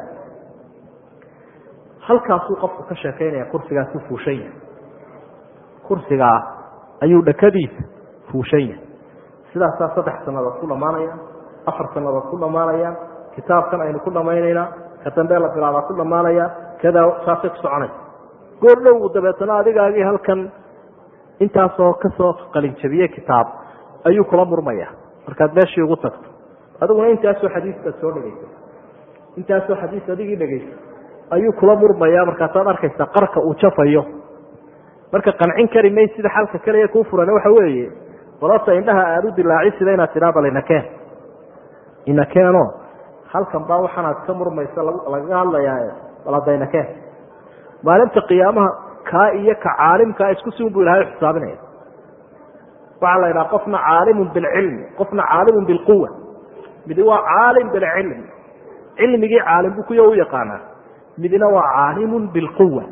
Speaker 1: halkaasuu qofku ka sheekaynaya kursigaasuu fuushan yahay kursigaa ayuu dhakadiisa fuushan yahay sidaasaa saddex sannadood ku dhammaanaya afar sannadood ku dhammaanaya kitaabkan aynu ku dhammaynaynaa ka dambe la bilaabaa ku dhammaanaya kadaa saasay ku soconaysa goor dhow dabeetana adigaagii halkan intaasoo kasoo qalinjabiye kitaab ayuu kula murmaya markaad meeshii ugu tagto adiguna intaasoo xadiiskaad soo dhegeysa intaasoo xadiis adigii dhegeysa ayuu kula murmaya markaasaad arkaysaa qarka uu jafayo marka qancin kari may sida xalka kaliya kuu furan waxa weeye balota indhaha aada u dilaaci sida inaad tidhaa bal inakeen inakeeno halkan baa waxaanaad ka murmaysa lagaga hadlayaa bal hadda inakeen maalinta qiyaamaha kaa iyo ka caalimkaa isku si un bu ilahay xisaabinaya waxaa la yidhaha qofna caalimun bilcilmi qofna caalimun bilquwa midi waa caalim bilcilmi cilmigii caalim bu kuyo u yaqaanaa midna waa caalimun bilquwa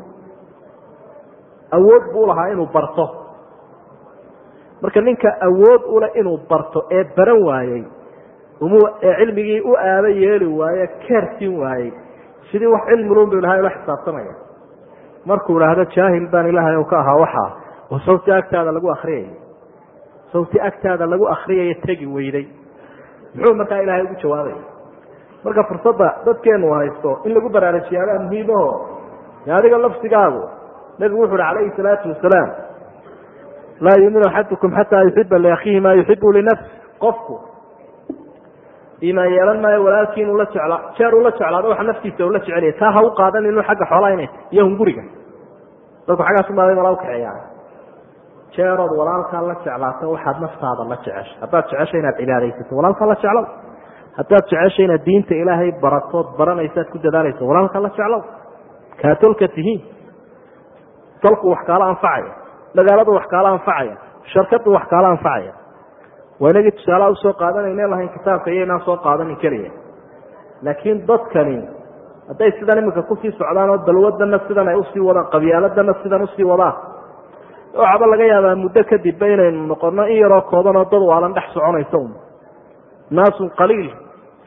Speaker 1: awood buu lahaa inuu barto marka ninka awood ule inuu barto ee baran waayey ee cilmigii u aaba yeeli waaye keersin waayey sidii wax cilmilun bu ilahay ula xisaabtamaya markuu idhaahdo jaahil baan ilaahay u ka ahaa waxaa oo sawti agtaada lagu akriyaya sawti agtaada lagu akriyayo tegi weyday muxuu markaa ilaahay ugu jawaabaya marka fursadda dadkeenu haysto in lagu baraarujiyaabaa muhiimaho adiga lafsigaagu nebigu wuxu uhi calayhi salaatu wasalaam laa yuuminu axadukum xataa yuxiba liakhiihi maa yuxibu linafsi qofku iimaan yeelan maayo walaalkii inuu la jeclaa jeer uu la jeclaado waxa naftiisa ula jecelaya taa ha u qaadan inu xagga xoolaa inay iyo hunguriga dadku xaggaasunbaa malaa ukaxeeyaa jeerood walaalkaa la jeclaato waxaad naftaada la jeceshay haddaad jeceshay inaad cibaadaysato walaalkaa la jeclow haddaad jeceshay inaad diinta ilaahay baratood baranaysaad ku dadaalayso walaalkaa la jeclow kaa tolka tihiin tolku wax kaala anfacaya magaaladu wax kaala anfacaya sharkadu wax kaala anfacaya waa inagii tusaalaha usoo qaadanayne lahayn kitaabka iyo inaan soo qaadanin keliya laakiin dadkani hadday sidan iminka kusii socdaan oo dalwadana sidan ay usii wadaan qabyaaladana sidan usii wadaan waxaaba laga yaabaa muddo kadibba inaynu noqono in yaroo kooban oo dad waalan dhex soconaysa un naasun qaliil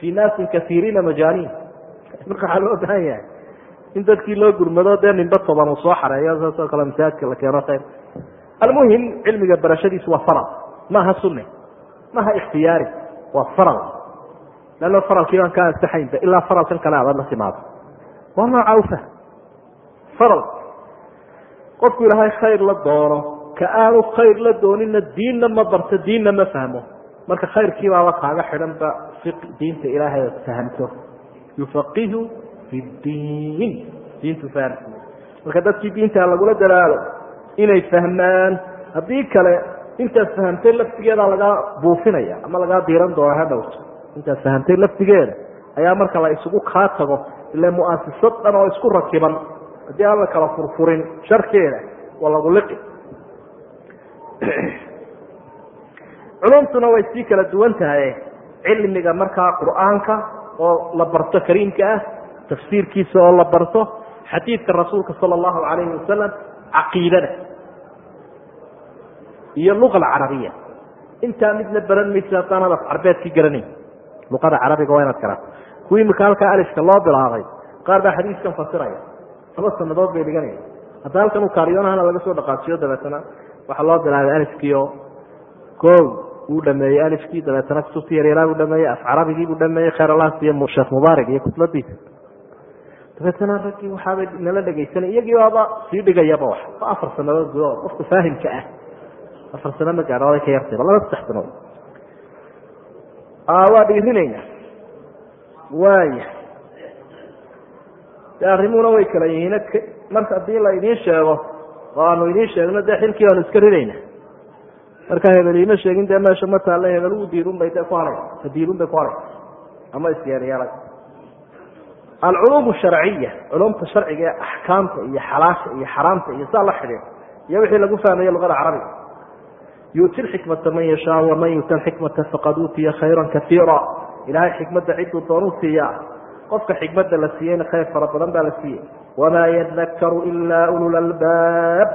Speaker 1: fii naasin kaiiriina majaaniin marka waxaa loo baahan yahay in dadkii loo gurmado dee ninba toban uu soo xareeyo saasoo kale masaajidka la keeno khayr almuhim cilmiga barashadiisu waa faral maaha sunne maaha ikhtiyaari waa faral leanno faralkii baan ka ansaxaynba ilaa faralkan kale abaad la timaado waa nooca ufa faral qofku ilaahay khayr la doono ka aanu khayr la doonina diinna ma barto diinna ma fahmo marka khayrkiibaaba kaaga xidhanba diinta ilaahay ood fahamto yufaqihu fi diin diintu fahamsi marka dadkii diinta lagula dalaalo inay fahmaan haddii kale intaad fahamtay laftigeeda lagaa buufinaya ama lagaa diiran doona ha dhowto intaad fahamtay laftigeeda ayaa marka la isugu kaa tago ile mu'asisad dhan oo isku rakiban haddii aan la kala furfurin sharkeeda waa lagu liqi culumtuna way sii kala duwan tahay cilmiga markaa qur'aanka oo la barto kariimka ah tafsiirkiisa oo la barto xadiidka rasuulka sala allahu calayhi wasalam caqiidada iyo luqa alcarabiya intaa midna baran maysa haddaanad af carbeedkii garanayn luqada carabiga waa inaad garato kuwii imika halkaa alifka loo bilaabay qaar baa xadiiskan fasiraya laba sanadood bay dhiganaya hadda halkan uu kaaryoonahana laga soo dhaqaajiyo dabeetana waxaa loo bilaabay alifkiio o wuu dhameeyey alifkii dabeetana kutubtii yaryaraa buu dhameeyey af carabigii buu dhameeyey khayr allah siiye sheekh mubaarak iyo kutubadiisa dabeetana raggii waxaabay nala dhegaysanay iyagii baaba sii dhigayaba wax waa afar sanadood gudahood qofka faahimka ah afar sano ma gaadho oday ka yartayba laba saddex sanood waa dhiirinayna waaya de arrimuna way kala yihiin marka haddii la idiin sheego oo aanu idiin sheegno dee xilkii baanu iska ridayna marka hebel iima sheegin dee meesha ma taalle hebel u diirun bay de ku haay diirun bay ku haay ama isyeelyeelay alculuum sharciya culumta sharciga ee axkaamta iyo xalaasha iyo xaraamta iyo saa la xidhiir iyo wixii lagu fahmaye luqada carabiga yuuti lxikmata man yashaa waman yuuta alxikmata faqad uutiya khayra kaiira ilahay xikmadda ciduu doonuu siiyaa qofka xikmadda la siiyeyna khayr fara badan baa la siiyey wamaa yadakaru ilaa ulul albaab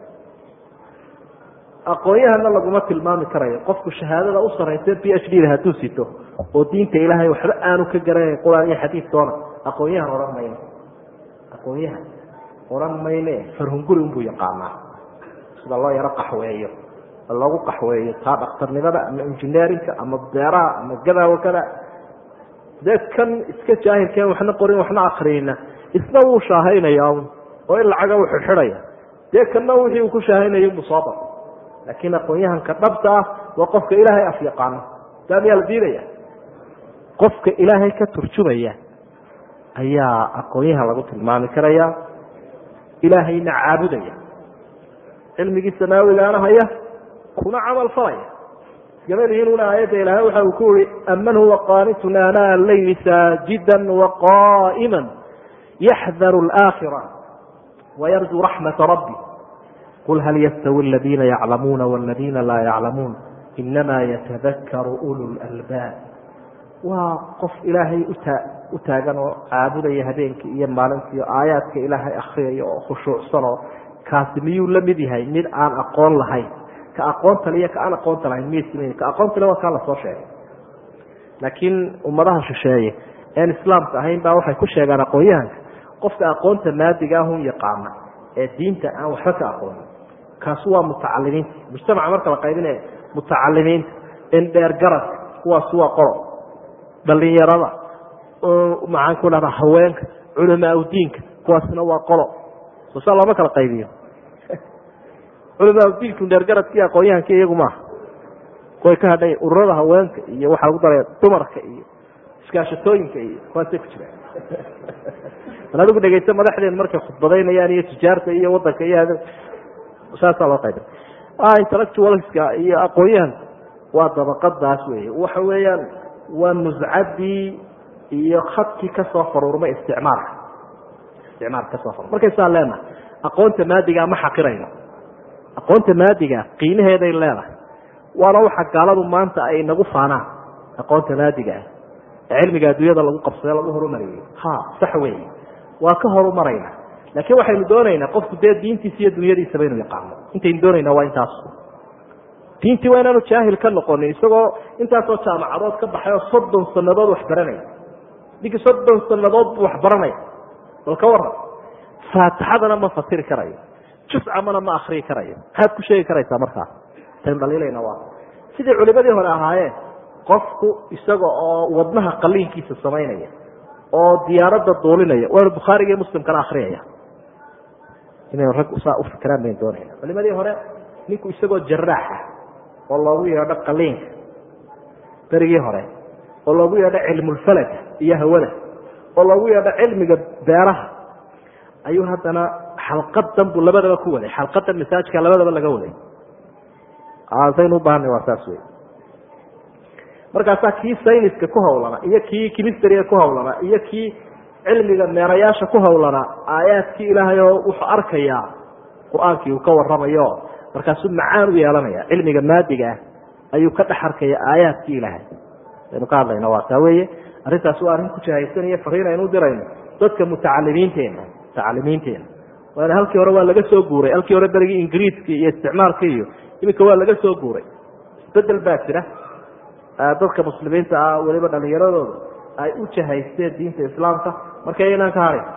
Speaker 1: aqoon-yahana laguma tilmaami karayo qofku shahaadada u saraysa b h d da hadduu sito oo diinta ilaahay waxba aanu ka garanayn quraan iyo xadiid doona aqoon-yahan odhan mayne aqoon-yahan odhan mayne farhunguri unbuu yaqaanaa sida loo yaro qaxweeyo lagu qaxweeyo taa dhakhtarnimada ama engineerinka ama beeraha ama gada wakada dee kan iska jaahilkeen waxna qorin waxna akriyina isna wuu shaahaynaya oo in lacaga u xidxidhaya dee kanna wixii uu ku shaahaynaya buu soo bar laakiin aqoon-yahanka dhabta ah waa qofka ilaahay af yaqaano taa miyaa la diidaya qofka ilaahay ka turjumaya ayaa aqoon-yahan lagu tilmaami karaya ilaahayna caabudaya cilmigii samaawigaana haya kuna camal falaya gabadhiinuna aayadda ilaahay waxa uu ku yihi aman huwa qaanitun aanaa leyli saajidan waqaa'ima yaxdaru alaakhira wayarjuu raxmata rabbi qul hal yastawi aladiina yaclamuuna waladiina laa yaclamuun inama yatadakaru ulu lalbaab waa qof ilaahay utaa u taagan oo caabudaya habeenkii iyo maalintii oo aayaadka ilaahay akriyaya oo khushuucsan oo kaasi miyuu la mid yahay mid aan aqoon lahayn ka aqoonta le iyo ka aan aqoonta lahayn miy ka aqoonta le waa kaa lasoo sheegay laakiin ummadaha shisheeye een islaamka ahayn baa waxay ku sheegaan aqoon-yahanka qofka aqoonta maadiga ahun yaqaana ee diinta aan waxba ka aqoonin kaasu waa mutacalimiinta mujtamaca marka la qaybinaya mutacalimiinta indheer garadka kuwaasi waa qolo dhalinyarada maxaan ku dhahdaa haweenka culamaa udiinka kuwaasina waa qolo soo saa looma kala qaybiyo culamaa udiinku indheergaradka iyo aqoon-yahanka iyagu maaha way ka hadhay ururada haweenka iyo waxaa lagu daraya dumarka iyo iskaashatooyinka iyo kuwaasay ku jiraan bal adigu dhegeysta madaxdeen markay khudbadaynayaan iyo tijaarta iyo wadanka iyo saasaa loo qayba intellectualska iyo aqoon-yahanka waa dabaqadaas wey waxa weeyaan waa nuscadii iyo khadkii kasoo faruurmay isticmaalka isticmaalka kasoo farur markaysaa leenahay aqoonta maadigaa ma xaqirayno aqoonta maadiga qiimaheeday leedahay waana waxa gaaladu maanta ay nagu faanaan aqoonta maadiga ah ee cilmiga adduunyada lagu qabsade lagu horumariyey ha sax weeye waa ka horumarayna laakiin waxaynu doonaynaa qofku dee diintiisa iyo dunyadiisaba inuu yaqaano intaynu doonaynaa waa intaas diintii waa inaanu jaahil ka noqonin isagoo intaasoo jaamacadood ka baxay oo soddon sanadood wax baranaya ninkii soddon sanadood buu wax baranaya bal ka waran faatixadana ma fasiri karayo juscamana ma akriyi karayo maxaad ku sheegi karaysaa markaa taynu dhaliilayna waa sidii culimadii hore ahaayeen qofku isaga oo wadnaha qaliinkiisa samaynaya oo diyaaradda duulinaya waanu bukhaariga iyo muslimkana akriyaya inaynu rag saa u fikiraan baynu doonayna culimadii hore ninku isagoo jaraaxa oo loogu yeedho qaliinka berigii hore oo loogu yeedho cilmulfalaga iyo hawada oo loogu yeedho cilmiga beeraha ayuu haddana xalqadan buu labadaba ku waday xalqadan masaajka labadaba laga waday saynu u baahanay waa saas wey markaasaa kii sayniska ku hawlana iyo kii kimistariga ku hawlana iyo kii cilmiga meerayaasha ku hawlana aayaadkii ilaahay oo wuxuu arkayaa qur-aankii uu ka waramayo markaasuu macaan u yeelanaya cilmiga maadiga ah ayuu ka dhex arkaya aayaadkii ilaahay aynu ka hadlayna waa taa weeye arrintaas waa arrin ku jahaysanaya fariin aynu u dirayno dadka mutacalimiinteena mutacalimiinteena waana halkii hore waa laga soo guuray halkii hore berigii ingiriiska iyo isticmaalka iyo iminka waa laga soo guuray isbedel baa jira dadka muslimiinta ah weliba dhalinyaradooda ay u jahaysteen diinta islaamka marka inaan ka harin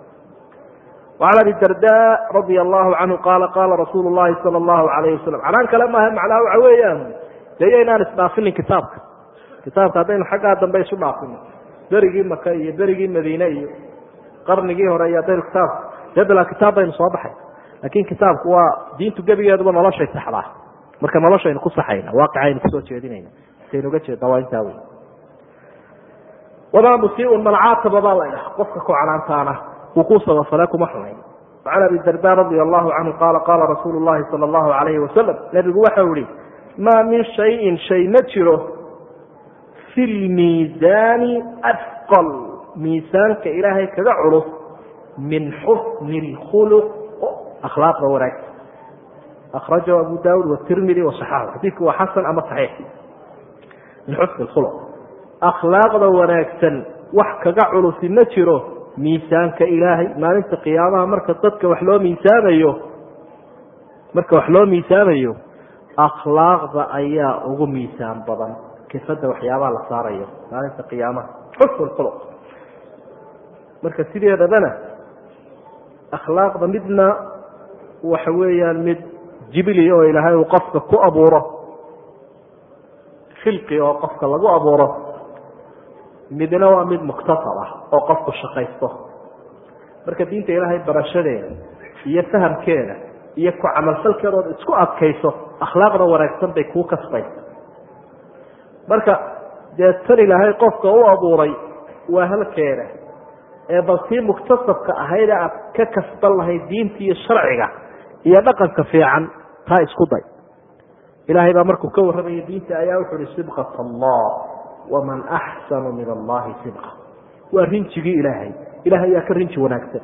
Speaker 1: وعn abi darda radia allahu canhu qaala qaala rasuulu llahi sala allahu alayh wasalam canaan kale maaha macnaha waxa weeyaan de inaan isdhaafinin kitaabka kitaabka haddaynu xaggaa dambe isu dhaafino berigii maka iyo berigii madiine iyo qarnigii hore iyo haddaynu kitaabka dee bilaa kitaab baynu soo baxay laakin kitaabku waa diintu gebigeeduba noloshay saxdaa marka noloshaynu ku saxayna waaqicaynu kusoo jeedinayna saynu uga jeedna waa intaa wey wamaa musiiun man caataba baa la dhaha qofka ku canaantaana wuu ku sabafale kuma xumayn وcan abi darda radia allahu canhu qaala qaala rasuulu llahi sala allahu alayhi wasalam nebigu waxau ihi maa min shayin shay ma jiro fi lmiisaani afqal miisaanka ilaahay kaga culus min xusni اlkhuluq akhlaaqda wanaagsan akhrajahu abu daawud watirmidi wasaxaxu xadiidku waa xasan ama saxiix min xusni اkhuluq akhlaaqda wanaagsan wax kaga culusi ma jiro miisaanka ilaahay maalinta qiyaamaha marka dadka wax loo miisaamayo marka wax loo miisaamayo akhlaaqda ayaa ugu miisaan badan kifada waxyaabaha la saarayo maalinta qiyaamaha xusn khuluq marka sideedabana akhlaaqda midna waxa weeyaan mid jibili oo ilaahay uu qofka ku abuuro khilqi oo qofka lagu abuuro midna waa mid muktasab ah oo qofku shaqaysto marka diinta ilaahay barashadeeda iyo fahamkeeda iyo ku camalfalkeeda ood isku adkayso akhlaaqda wanaagsan bay kuu kasbaysa marka dee tan ilaahay qofka u abuuray waa halkeeda ee bal tii muktasabka ahayd aad ka kasban lahayd diinta iyo sharciga iyo dhaqanka fiican taa isku day ilaahay baa markuu ka warramaya diinta ayaa wuxu uhi sibqat allah waman axsanu min allahi sibqa waa rinjigii ilaahay ilahay ayaa ka rinji wanaagsan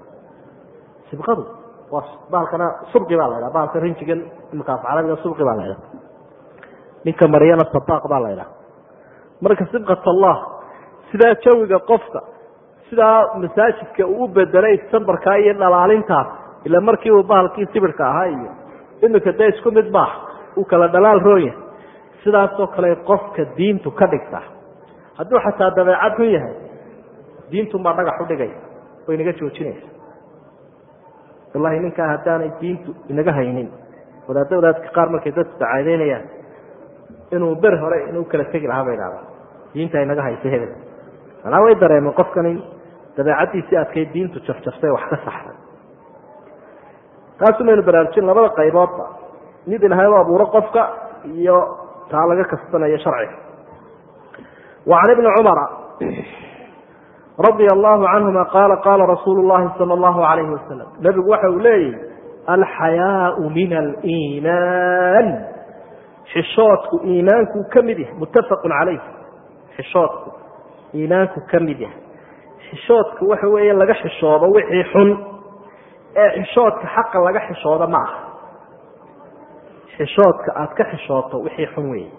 Speaker 1: sibqadu waa baalkana subqi baa la ydhaha baalka rinjigan imikaas carabiga subqi baa la ydhaha ninka maryana sabaaq baa la ydhaha marka sibqat allah sidaa jawiga qofka sidaa masaajidka uu u bedelay sambarkaa iyo dhalaalintaas ila markii uu bahalkii sibirka ahaa iyo imika dee isku mid maaha uu kala dhalaal roonya sidaasoo kale qofka diintu ka dhigta hadduu xataa dabeecad xun yahay diintunbaa dhagax u dhigay oo inaga joojinaysa wallahi ninkaa haddaanay diintu inaga haynin wadaadda wadaadka qaar markay dadku dacaadeynayaan inuu ber hore inuu kala tegi lahaa bay dhahdaa diinta inaga haysa hebel manaa way dareemeen qofkan in dabeecaddiisii adkay diintu jafjaftay wax ka saxday taasu maynu baraarujin labada qayboodba mid ilahay u abuuro qofka iyo taa laga kasbanayo sharciga wa can ibni cumara radia allahu canhuma qaala qaala rasuulu llahi sala allahu alayhi wasalam nebigu waxa uu leeyahy alxayaau min aliimaan xishoodku iimaankuu ka mid yahay muttafaqun calayh xishoodku iimaanku ka mid yahay xishoodku waxa weeye laga xishoodo wixii xun ee xishoodka xaqa laga xishooda ma aha xishoodka aada ka xishooto wixii xun weeye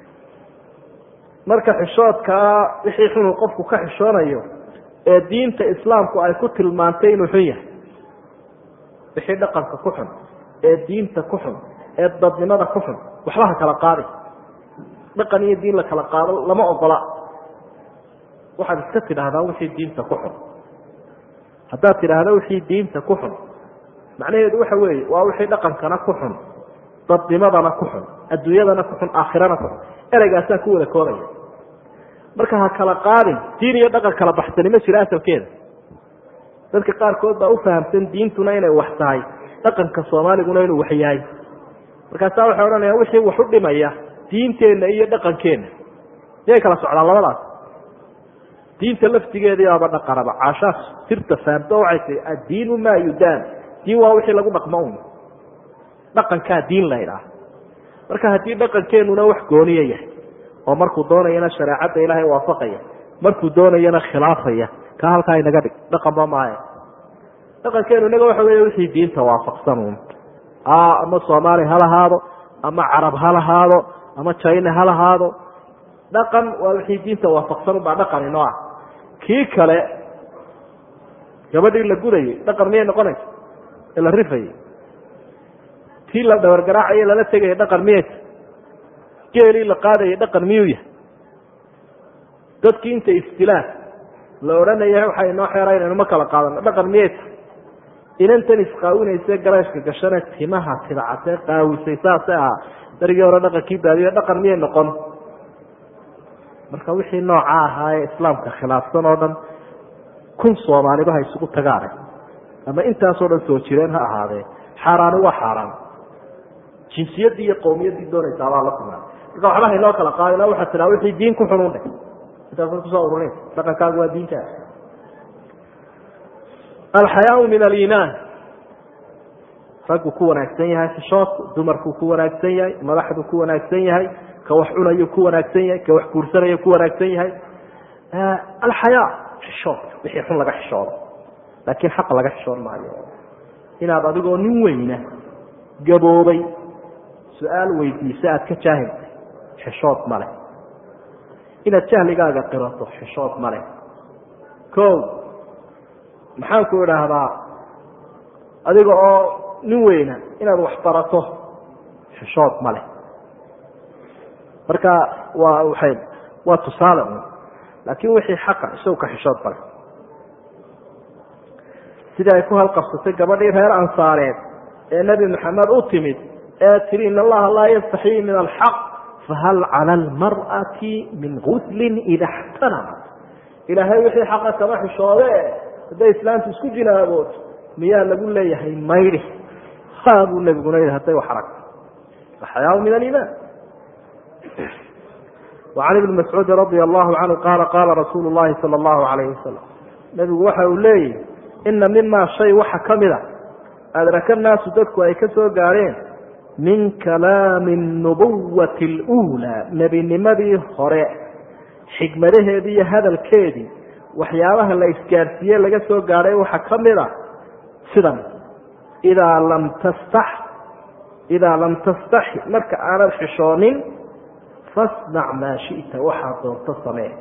Speaker 1: marka xishoodkaa wixii xunuu qofku ka xishoonayo ee diinta islaamku ay ku tilmaantay inuu xun yahay wixii dhaqanka ku xun ee diinta ku xun ee dadnimada ku xun waxba ha kala qaadi dhaqan iyo diin la kala qaado lama ogola waxaad iska tidhaahdaa wixii diinta ku xun haddaad tidhaahda wixii diinta ku xun macnaheedu waxa weeye waa wixii dhaqankana ku xun dadnimadana ku xun adduunyadana ku xun aakhirana ku xun ereygaasaa ku wada koobaya marka ha kala qaadin diin iyo dhaqan kala baxsani ma jiro asalkeeda dadka qaarkood baa u fahamsan diintuna inay wax tahay dhaqanka soomaaliguna inuu wax yahay markaasaa waxay odhanayaan wixii wax u dhimaya diinteenna iyo dhaqankeenna miyay kala socdaan labadaas diinta laftigeedii baaba dhaqanaba caashaas sirta fahamto waxay tii addiinu maa yudaan diin waa wixii lagu dhaqmo un dhaqankaa diin la ydhaah marka haddii dhaqankeenuna wax gooniya yahay oo markuu doonayana shareecadda ilaahay waafaqaya markuu doonayana khilaafaya ka halkaa inaga dhig dhaqanba maayo dhaqankeenu inaga waxa wey wixii diinta waafaqsan un ama soomaali ha lahaado ama carab ha lahaado ama china ha lahaado dhaqan waa wixii diinta waafaqsan unbaa dhaqan inoo ah kii kale gabadhii la gudayay dhaqan miyay noqonaysa ee la rifayay tii la dhabargaraacaye lala tegaya dhaqan miyayta geelii la qaadayay dhaqan miyuu yahay dadkii inta istilaan la odhanaya waxaa inoo xeera inaynu ma kala qaadano dhaqan miyayta inantan isqaawinayse galeeshka gashane timaha tidacatee qaawisay saase ahaa darigii hore dhaqankii baadiyo dhaqan miyay noqon marka wixii nooca ahaa ee islaamka khilaafsan oo dhan kun soomaaliba ha isugu tagaane ama intaasoo dhan soo jireen ha ahaadee xaaraani waa xaaraan jinsiyaddii iyo qowmiyaddii doonaysaa baa la kulmaa marka waxba haynoo kala qaadina waxaa tiraa wixii diin ku xunun dheh intaasa kusoo ururinaysa dhaqankaagu waa diintaa alxayaau min aliimaan raggu ku wanaagsan yahay xishoodku dumarkuu ku wanaagsan yahay madaxdu ku wanaagsan yahay ka wax cunayu ku wanaagsan yahay ka wax guursanayo ku wanaagsan yahay alxayaa xishoodka wixii xun laga xishoodo laakiin xaq laga xishoon maayo inaad adigoo nin weyna gaboobay su-aal weydiisa aad ka jaahiltay xishood ma leh inaad jahligaaga qirato xishood ma leh o maxaan ku idhaahdaa adiga oo nin weyna inaad wax barato xishood ma leh marka waa waay waa tusaale un laakiin wixii xaqa isagu ka xishood bale sidii ay ku halqabsatay gabadhii reer ansaareed ee nebi maxamed u timid ee tiri in allaha laa yastaxii min alxaq fahal cala almar'ati min guslin ida xtanamat ilaahay wixii xaqa kama xishoode hadday islaamtu isku jinaabood miyaa lagu leeyahay maydi ha buu nebiguna yidhi hadday wax aragto alxayaau min aliimaan وعn iبn mascuudi radي الlahu canhu qaala qaala rasuulu الlahi salى الlahu عalayh wasalam nebigu waxa uu leeyihi ina mima shay waxa ka mida adraka naasu dadku ay ka soo gaareen min kalaami الnubuwati اlأulى nebinimadii hore xikmadaheedii iyo hadalkeedii waxyaabaha la isgaarsiiye laga soo gaadhay waxa ka mida sidan idaa lam tastax idaa lam tastaxi marka aanad xishoonin fasnac maa shita waxaad doonto samee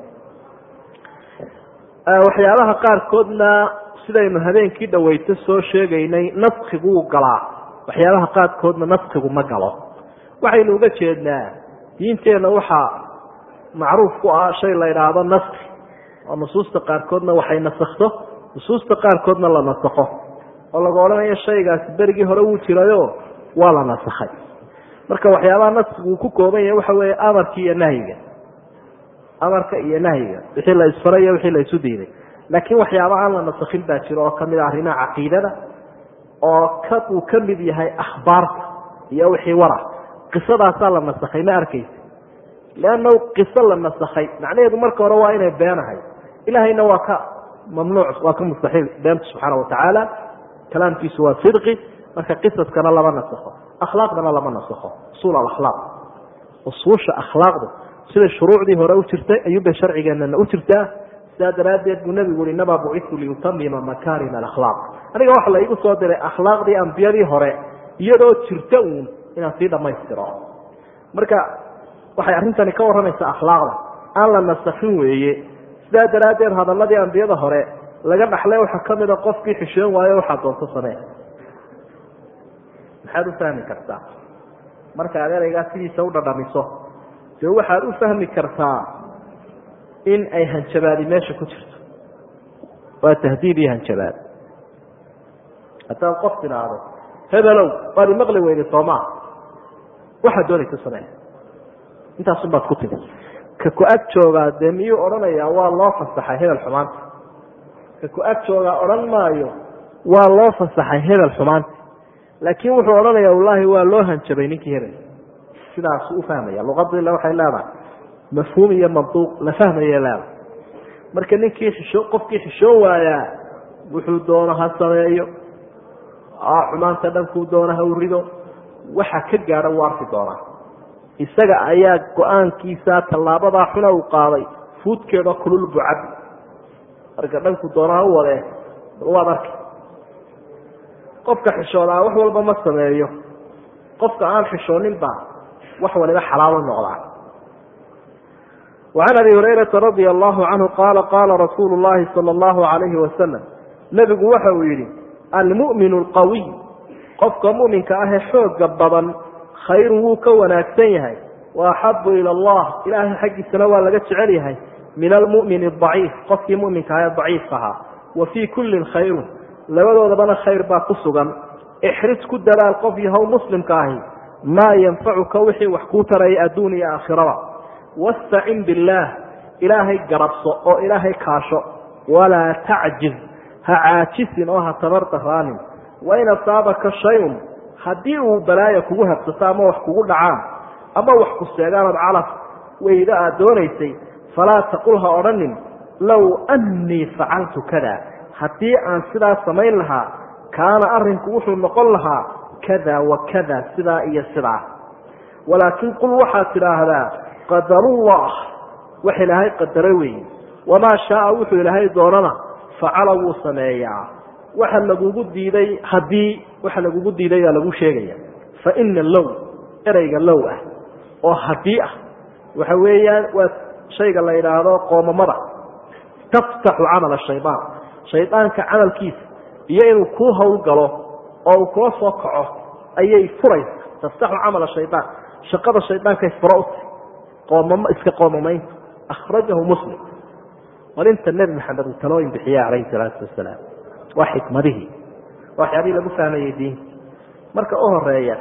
Speaker 1: waxyaabaha qaarkoodna sidaynu habeenkii dhaweyto soo sheegaynay naskiguu galaa waxyaabaha qaarkoodna naskigu ma galo waxaynu uga jeednaa diinteenna waxaa macruuf ku ah shay la idhaahdo naski oo nusuusta qaarkoodna waxay nasakto nusuusta qaarkoodna la nasakho oo lagu odhanayo shaygaasi berigii hore wuu jirayo waa la nasakhay marka waxyaabaha naskigu uu ku kooban yahay waxa weeye amarki iyo nahyiga amarka iyo nahyiga wixii la isfaray iyo wixii la isu diiday laakiin waxyaaba aan la nasakhin baa jiro oo kamid a arrimaha caqiidada oo ka uu ka mid yahay akhbaarta iyo wixii wara qisadaasaa la nasakhay ma arkaysa leannahu qiso la nasakhay macnaheedu marka hore waa inay beenahay ilahayna waa ka mamnuuc waa ka mustaxiil beenta subxaana watacaala kalaamkiisu waa sidqi marka qisaskana lama nasakho akhlaaqdana lama nasakho usuul alakhlaaq usuusha akhlaaqdu siday shuruucdii hore u jirtay ayuunbay sharcigeenana u jirtaa sidaa daraaddeed buu nebigu ui inamaa bucitu liyutamima makaarima alakhlaaq aniga waxa la igu soo diray akhlaaqdii ambiyadii hore iyadoo jirta uun inaan sii dhammaystiro marka waxay arrintani ka warramaysaa akhlaaqda aan la nasakhin weeye sidaa daraaddeed hadaladii ambiyada hore laga dhaxlay waxaa ka mida qofkii xishoon waayo waxaa doonto samee maxaad u fahmi kartaa markaad ereygaa sidiisa u dhadhamiso dee waxaad u fahmi kartaa in ay hanjabaadi meesha ku jirto waa tahdiid iyo hanjabaad haddaad qof tidhaahdo hebelow waad imaqli weyday soomaa waxaad doonaysa samee intaasun baad ku timi ka ku-ag joogaa dee miyuu odhanayaa waa loo fasaxay hebel xumaanta ka ku-ag joogaa odhan maayo waa loo fasaxay hebel xumaanta laakiin wuxuu odhanayaa wallaahi waa loo hanjabay ninkii hebel sidaasu u fahmaya luqadiila waxay leedahay mafhuum iyo manduuq la fahmayay leedahay marka ninkii xisho qofkii xishoon waayaa wuxuu doono ha sameeyo xumaanta dhankuu doona ha urido waxa ka gaadha wuu arki doonaa isaga ayaa go-aankiisa tallaabadaa xuna uu qaaday fuudkeeda kulul bucab marka dhanku doonaa u wadee bal waad arki qofka xishoodaa wax walba ma sameeyo qofka aan xishooninba wax waliba xalaalo noqdaa وعn abi هurayرaةa radي الlahu canhu qaala qaala rasuulu الlahi salى الlahu عalayhi wasalam nebigu waxa uu yihi almu'min اlqawiy qofka muminka ahee xooga badan khayru wuu ka wanaagsan yahay وaxabu ilى اllah ilahay xaggiisana waa laga jecel yahay min almu'min الضaciif qofkii muminka ahee daciifka ahaa wa fii kulli khayru labadoodabana khayr baa ku sugan ixris ku dadaal qof yahow muslimka ahi maa yanfacuka wixii wax kuu taraya adduun iyo aakhiraba wastacin billaah ilaahay garabso oo ilaahay kaasho walaa tacjiz ha caajisin oo ha tabar daraanin wain asaabaka shay-un haddii uu balaaya kugu habsato ama wax kugu dhacaan ama wax ku seegaanood calaf weyda aad doonaysay falaa taqul ha odhanin low annii facaltu kada haddii aan sidaa samayn lahaa kaana arrinku wuxuu noqon lahaa kada wa kada sidaa iyo sidaa walaakin qul waxaad tidhaahdaa qadarullah wax ilaahay qadara weeye wamaa shaaa wuxuu ilaahay doonana facala wuu sameeyaa waxa lagugu diiday haddii waxa lagugu diiday baa lagu sheegaya fa ina low ereyga low ah oo haddii ah waxa weeyaan waa shayga la yidhaahdo qoomamada taftaxu camala shaydaan shaydaanka camalkiisa iyo inuu kuu howlgalo oo uu kula soo kaco ayay furaysa taftaxu camala shaydaan shaqada shaydaankay furo utay qoomamo iska qoomamaynta akhrajahu muslim walinta nebi maxamed uu talooyin bixiya calayhi salaatu wasalaam waa xikmadihii waxyaabihii lagu fahmayey diinta marka u horeeya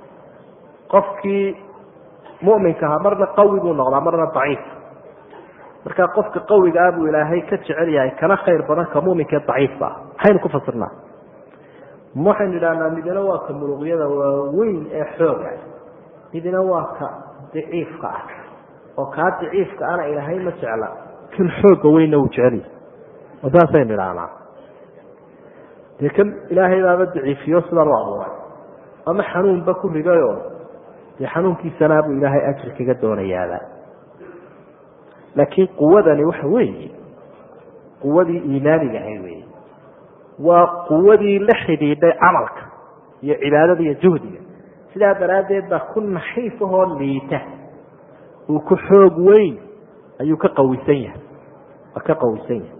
Speaker 1: qofkii muminkaha marna qawi buu noqdaa marna daciif marka qofka qawiga ah buu ilaahay ka jecel yahay kana khayr badan ka muminkae daciifka ah maxaynu ku fasirnaa waxaynu idhahnaa midna waa ka muluqyada waaweyn ee xooga midna waa ka daciifka ah oo kaa daciifka ana ilaahay ma jecla kan xooga weynna uu jecel yahay oo saasaynu idhahnaa dee kan ilaahay baaba daciifiyo sidan u abuuray ama xanuunba ku ridayo dee xanuunkiisanaa buu ilaahay ajri kaga doonayaaba laakiin quwadani waxa weeye quwadii iimaaniga ahay weeye waa quwadii la xidhiidhay camalka iyo cibaadada iyo juhdiga sidaa daraaddeed baa ku naxiif ahoo liita uu ku xoog weyn ayuu ka qawisan yahay waa ka qawisan yahay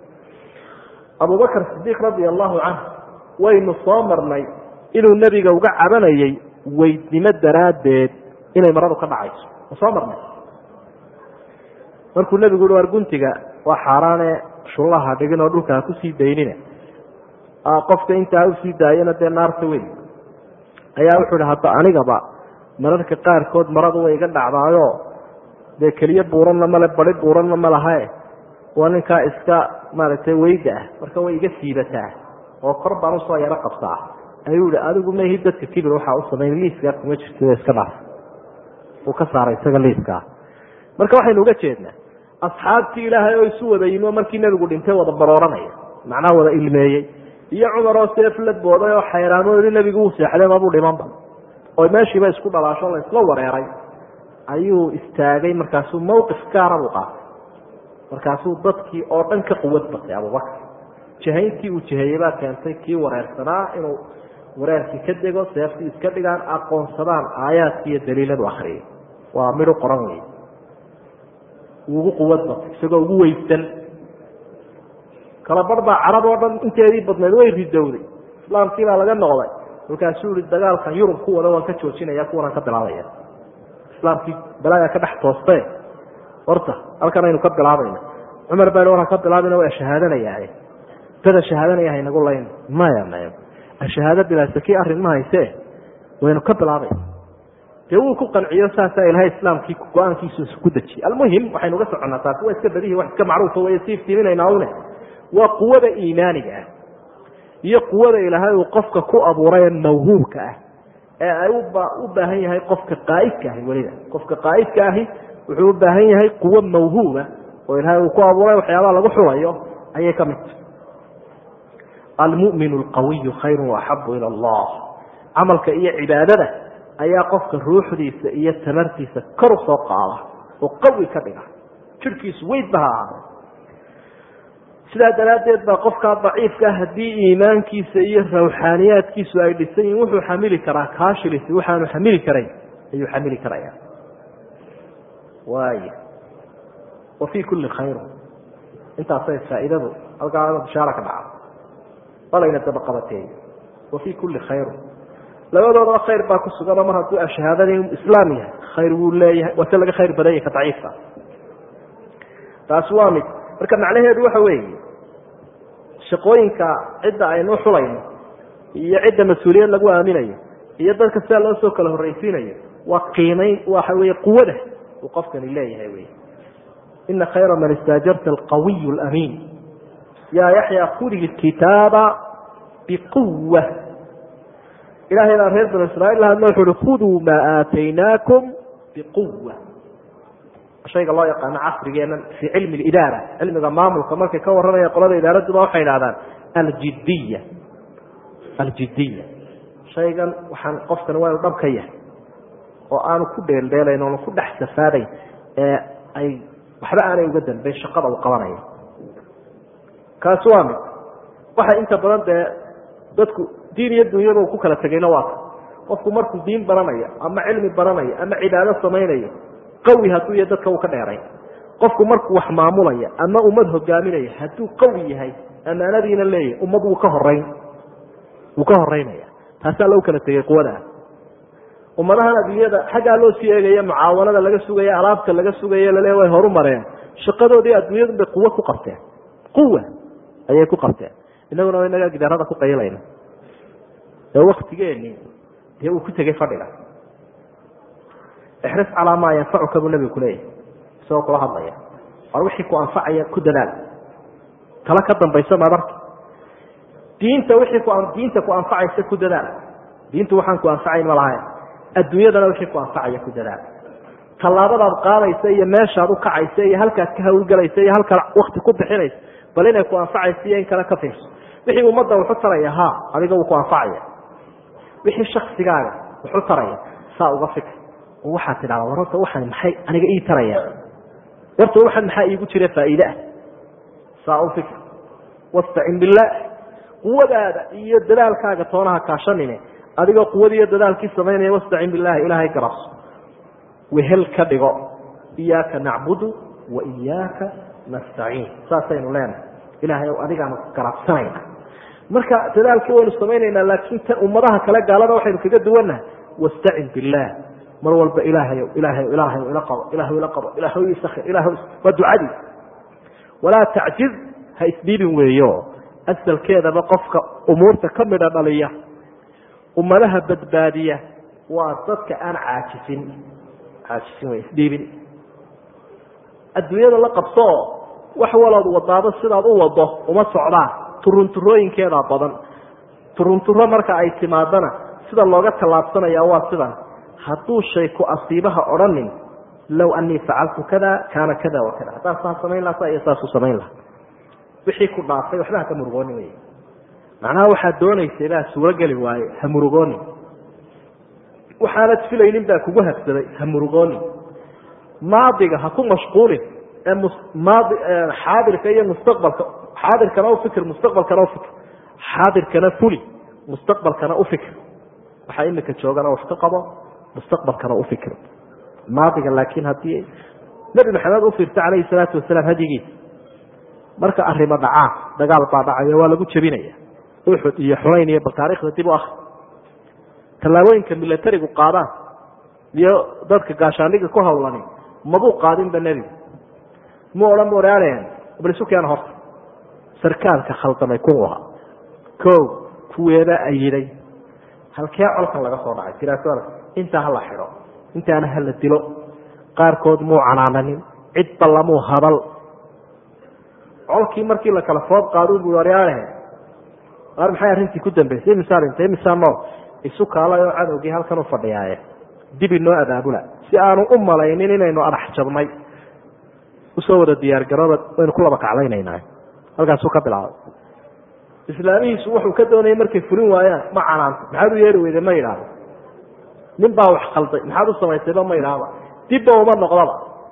Speaker 1: abubakr sidiiq radia allahu canh waynu soo marnay inuu nebiga uga cabanayay weydnimo daraaddeed inay maradu ka dhacayso ma soo marnay markuu nebigu uhi war guntiga waa xaaraane shullaha dhigin oo dhulka ha kusii daynina qofka intaa usii daayana dee naarta wey ayaa wuxuu ihi hadda anigaba mararka qaarkood maradu way iga dhacdaayo dee keliye buuranna male badi buuranna ma lahae waa ninkaa iska maaragtay weyda ah marka way iga siibataa oo kor baan usoo yaro qabtaa ayuu ihi adigu mahi dadka kibir waxaa u samayn liiskaa kuma jirto iska dhaaf uu ka saaray isaga liiskaa marka waxaynu uga jeednaa asxaabtii ilaahay oo isu wada yimi oo markii nebigu dhintay wada barooranaya macnaha wada ilmeeyey iyo cumar oo seef la booday oo xayraamo yihi nebigu wuu seexday mabuu dhimanba oo meeshiiba isku dhalaasho la isla wareeray ayuu istaagay markaasuu mawqif gaara buu qaatay markaasuu dadkii oo dhan ka quwad batay abubakar jihayntii uu jiheeyey baa keentay kii wareersanaa inuu wareerkii ka dego seeftii iska dhigaan aqoonsadaan aayaadkii iyo daliiladu akriyay waa midhu qoran wey wuu ugu quwad batay isagoo ugu weysan kala bar baa carab oo dhan inteedii badnayd way ridowday islaamkii baa laga noqday markaasuu yihi dagaalkan yurub ku wada waan ka joojinaya kuwanaan ka bilaabaya islaamkii balaayaa ka dhex tooste horta halkan aynu ka bilaabayna cumar baa war ha ka bilaabina waa shahaadanaya dada shahaadanaya haynagu layn maya maya shahaado bilaasakii arrin ma hayse waynu ka bilaabayna dee wuu ku qanciyo saasaa ilahay islaamkii go-aankiisu ku dejiyey almuhim waxaynu uga soconnaa taasi waa iska badihi wax iska macruufa way sii iftiiminaynaa une waa quwada iimaaniga ah iyo quwada ilaahay uu qofka ku abuuray mawhuubka ah ee ay u baahan yahay qofka qaa'idka ahi weliba qofka qaa'idka ahi wuxuu u baahan yahay quwo mawhuuba oo ilaahay uu ku abuuray waxyaabaha lagu xulayo ayay ka mid tahay almu'min alqawiyu khayru waaxabu ila allah camalka iyo cibaadada ayaa qofka ruuxdiisa iyo tamartiisa kor u soo qaada oo qawi ka dhiga jirhkiisu weydba ha ahaada sidaa daraaddeed baa qofkaa daciifka haddii iimaankiisa iyo rawxaaniyaadkiisu ay dhisan yihin wuxuu xamili karaa kaashilisi waxaanu xamili karayn ayuu xamili karaya waay wa fii kulli khayr intaasay faa'iidadu halkaa bishaara ka dhaca walayna dabaqabateey wa fii kulli khayr labadoodaba khayr baa ku suganoo mar hadduu ashahaadadii islaam yahay khayr wuu leeyahay waase laga khayr badan yahay ka daciifka taasi waa mid marka macnaheedu waxa weeye shaqooyinka cidda aynu xulayno iyo cidda mas-uuliyad lagu aaminayo iyo dadka sidaa loo soo kala horraysiinayo waa qiimayn waxa weeye quwada uu qofkani leeyahay wey ina khayra man istaajarta alqawiy alamiin yaa yaxya khudi kitaaba biquwa ilahay baa reer banu israiil la hadlo wuxu uhi khuduu maa aataynaakum biquwa shayga loo yaqaano casrigeena fii cilmi lidaara cilmiga maamulka markay ka warramaya qolada idaaraduba waxay idhahdaan aljidiya aljidiya shaygan waxaan qofkan waa inu dhab ka yahay oo aanu ku dheeldheelayn oonu ku dhex safaadayn ee ay waxba aanay uga dambeyn shaqada uu qabanaya kaasi waa mid waxa inta badan dee dadku diin iyo dunyaba uu ku kala tegayna waa ka qofku markuu diin baranayo ama cilmi baranayo ama cibaado samaynayo qawi hadduu yahay dadka uu ka dheeray qofku markuu wax maamulaya ama ummad hogaaminaya hadduu qawi yahay amaanadiina leeyahay ummad wuu ka horeyn wuu ka horeynaya taasaa lagu kala tegay quwadaa ummadahan adduunyada xaggaa loo sii eegaya mucaawanada laga sugaya alaabta laga sugaya lale way horu mareen shaqadoodii adduunyadu bay quwo ku qabteen quwa ayay ku qabteen inaguna wa inagaa gidaarada ku qaylayna ee waktigeeni dee uu ku tegey fadhiga ixris calaa maa yanfacuka buu nabigu kuleeyahay isagoo kula hadlaya war wixii ku anfacaya ku dadaal tala ka dambaysa madarka diinta wixii ku diinta ku anfacaysa ku dadaal diintu waxaan ku anfacayn ma lahayn adduunyadana wixii ku anfacaya ku dadaal tallaabadaad qaadaysa iyo meeshaad u kacaysa iyo halkaad ka hawlgelaysa iyo halkaad wakti ku bixinaysa bal inay ku anfacaysa iyo in kale ka fiirso wixii ummadda wuxu taraya ha adiga wuu ku anfacaya wixii shaksigaaga wuxu taraya saa uga fikr oo waxaad tidhahda war horta waxaan maxay aniga ii tarayaan warta waxaan maxaa iigu jira faa'iide ah saa u fikr wastacin billaah quwadaada iyo dadaalkaaga toonaha kaashanine adigoo quwadii iyo dadaalkii samaynaya wastacin billahi ilaahay garabso wehel ka dhigo iyaaka nacbudu wa iyaaka nastaciin saasaynu leenahay ilaahay ow adigaanu garabsanayna marka dadaalkii waynu samaynaynaa laakiin tan ummadaha kale gaalada waxaynu kaga duwannahay wastacin billaah mar walba ilaahayow ilaahayow ilaahayow ila qabo ilaahayow ila qabo ilaahayow isakir ilaahayow waa ducadii walaa tacjiz ha isdhiibin weeyo asalkeedaba qofka umuurta ka midha dhaliya ummadaha badbaadiya waa dadka aan caajisin caajisin wey isdhiibin adduunyada la qabsooo wax walood wadaado sidaad u wado uma socdaan turunturooyinkeedaa badan turunturo marka ay timaadana sida looga tallaabsanaya waa sidan hadduu shay ku asiibaha odhanin low anii facaltu kada kaana kada wa kada haddaan saa samayn laha saa iyo saasuu samayn laha wixii ku dhaafay waxba haka murugooni wey macnaha waxaad doonaysay baa suurogeli waaye ha murugoonin waxaanad filaynin baa kugu habsaday ha murugoonin maadiga ha ku mashquulin ee maadi xaadirka iyo mustaqbalka xaadirkana ufikir mustaqbalkana ufikir xaadirkana fuli mustaqbalkana ufikir waxaa imika joogana wax ka qabo mustaqbalkana ufikir maadiga laakiin haddii nebi maxamed u fiirta calayhi salaatu wasalaam hadyigiisa marka arrimo dhacaan dagaal baa dhacaya waa lagu jebinaya uxud iyo xunayn iyo bal taarikhda dib u akri tallaabooyinka milatarigu qaadaan iyo dadka gaashaandhiga ku hawlani mabuu qaadinba nebigu mu odhan bu ohaadeen balsukeena horta sarkaalka khaldamay kuwa ko kuweeda ayiday halkee colkan laga soo dhacay tiraasada intaa hala xidho intaana hala dilo qaarkood muu canaananin cid ballamuu hadal colkii markii la kala foob qaadu bu aryaalehe ar maxay arrintii ku dambeysay imisaa dhintay imisaa nool isu kaalay oo cadowgii halkan u fadhiyaaye dib inoo abaabula si aanu u malaynin inaynu adhax jabnay usoo wada diyaargarooba waynu ku laba kaclaynaynaa halkaasuu ka bilaabay islaamihiisu wuxuu ka doonayay markay fulin waayaan ma canaanto maxaad u yeeri weyde ma idhaahdo nin baa wax khalday maxaad u samaysayba ma idhaahda dibba uma noqdaba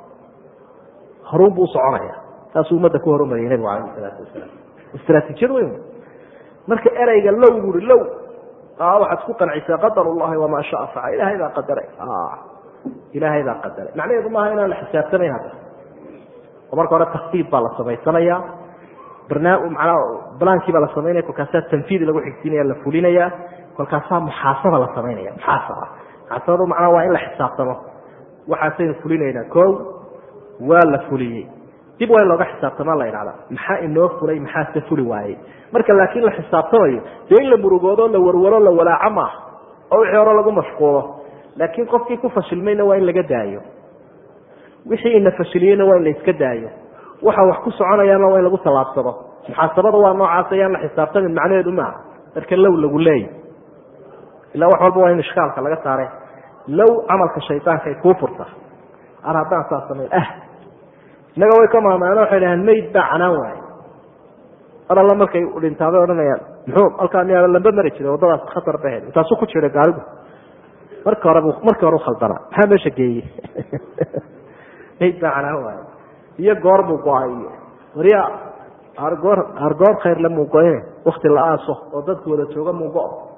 Speaker 1: horuun buu usoconaya saasuu ummadda ku horumariyay nabigu alayh salaatu wasalaam istraatiijiyad weyn marka ereyga low buui low waxaad ku qancisaa qadar llahi wamaa shaa facal ilahay baa qadaray ilaahay baa qadaray macnaheedu maaha inaan la xisaabtamayn hadda oo marka hore takdiib baa la samaysanaya manaa balaankii baa la samaynaya kolkaasaa tanfiid lagu xigsiinaya la fulinaya kolkaasaa muxaasaba la samaynaya muxaasaba muxaasabadu macnaa waa in la xisaabtamo waxaasaynu fulinaynaa ko waa la fuliyey dib waa in looga xisaabtama la idhahda maxaa inoo fulay maxaase fuli waayey marka laakiin la xisaabtamayo dee in la murugoodo la warwaro la walaaco maaha oo wixii hore lagu mashquulo laakiin qofkii ku fashilmayna waa in laga daayo wixii ina fashiliyeyna waa in la iska daayo waxa wax ku soconayaana waa in lagu tallaabsado muxaasabada waa noocaas ayaan la xisaabtamin macnaheedu maaha marka low lagu leeya ilaa wax walba waa in ishkaalka laga saare low camalka shaydaanka ay kuu furta ar haddaan saa samayn ah innaga way ka maamaano waxay dhahaan mayd baa canaan waaye mar alla markay dhintaabay odhanayaan muxuu halkaa miyaa lamba mari jiray waddadaas khatar ba ahayd intaasuu ku jiray gaarigu marka hore markii hore u khaldana maxaa meesha geeyey mayd baa canaan waaye iyo goor buu go-ay iyo warya argoor argoor khayrle muu go-ine wakti la aaso oo dadku wada jooga muu go-o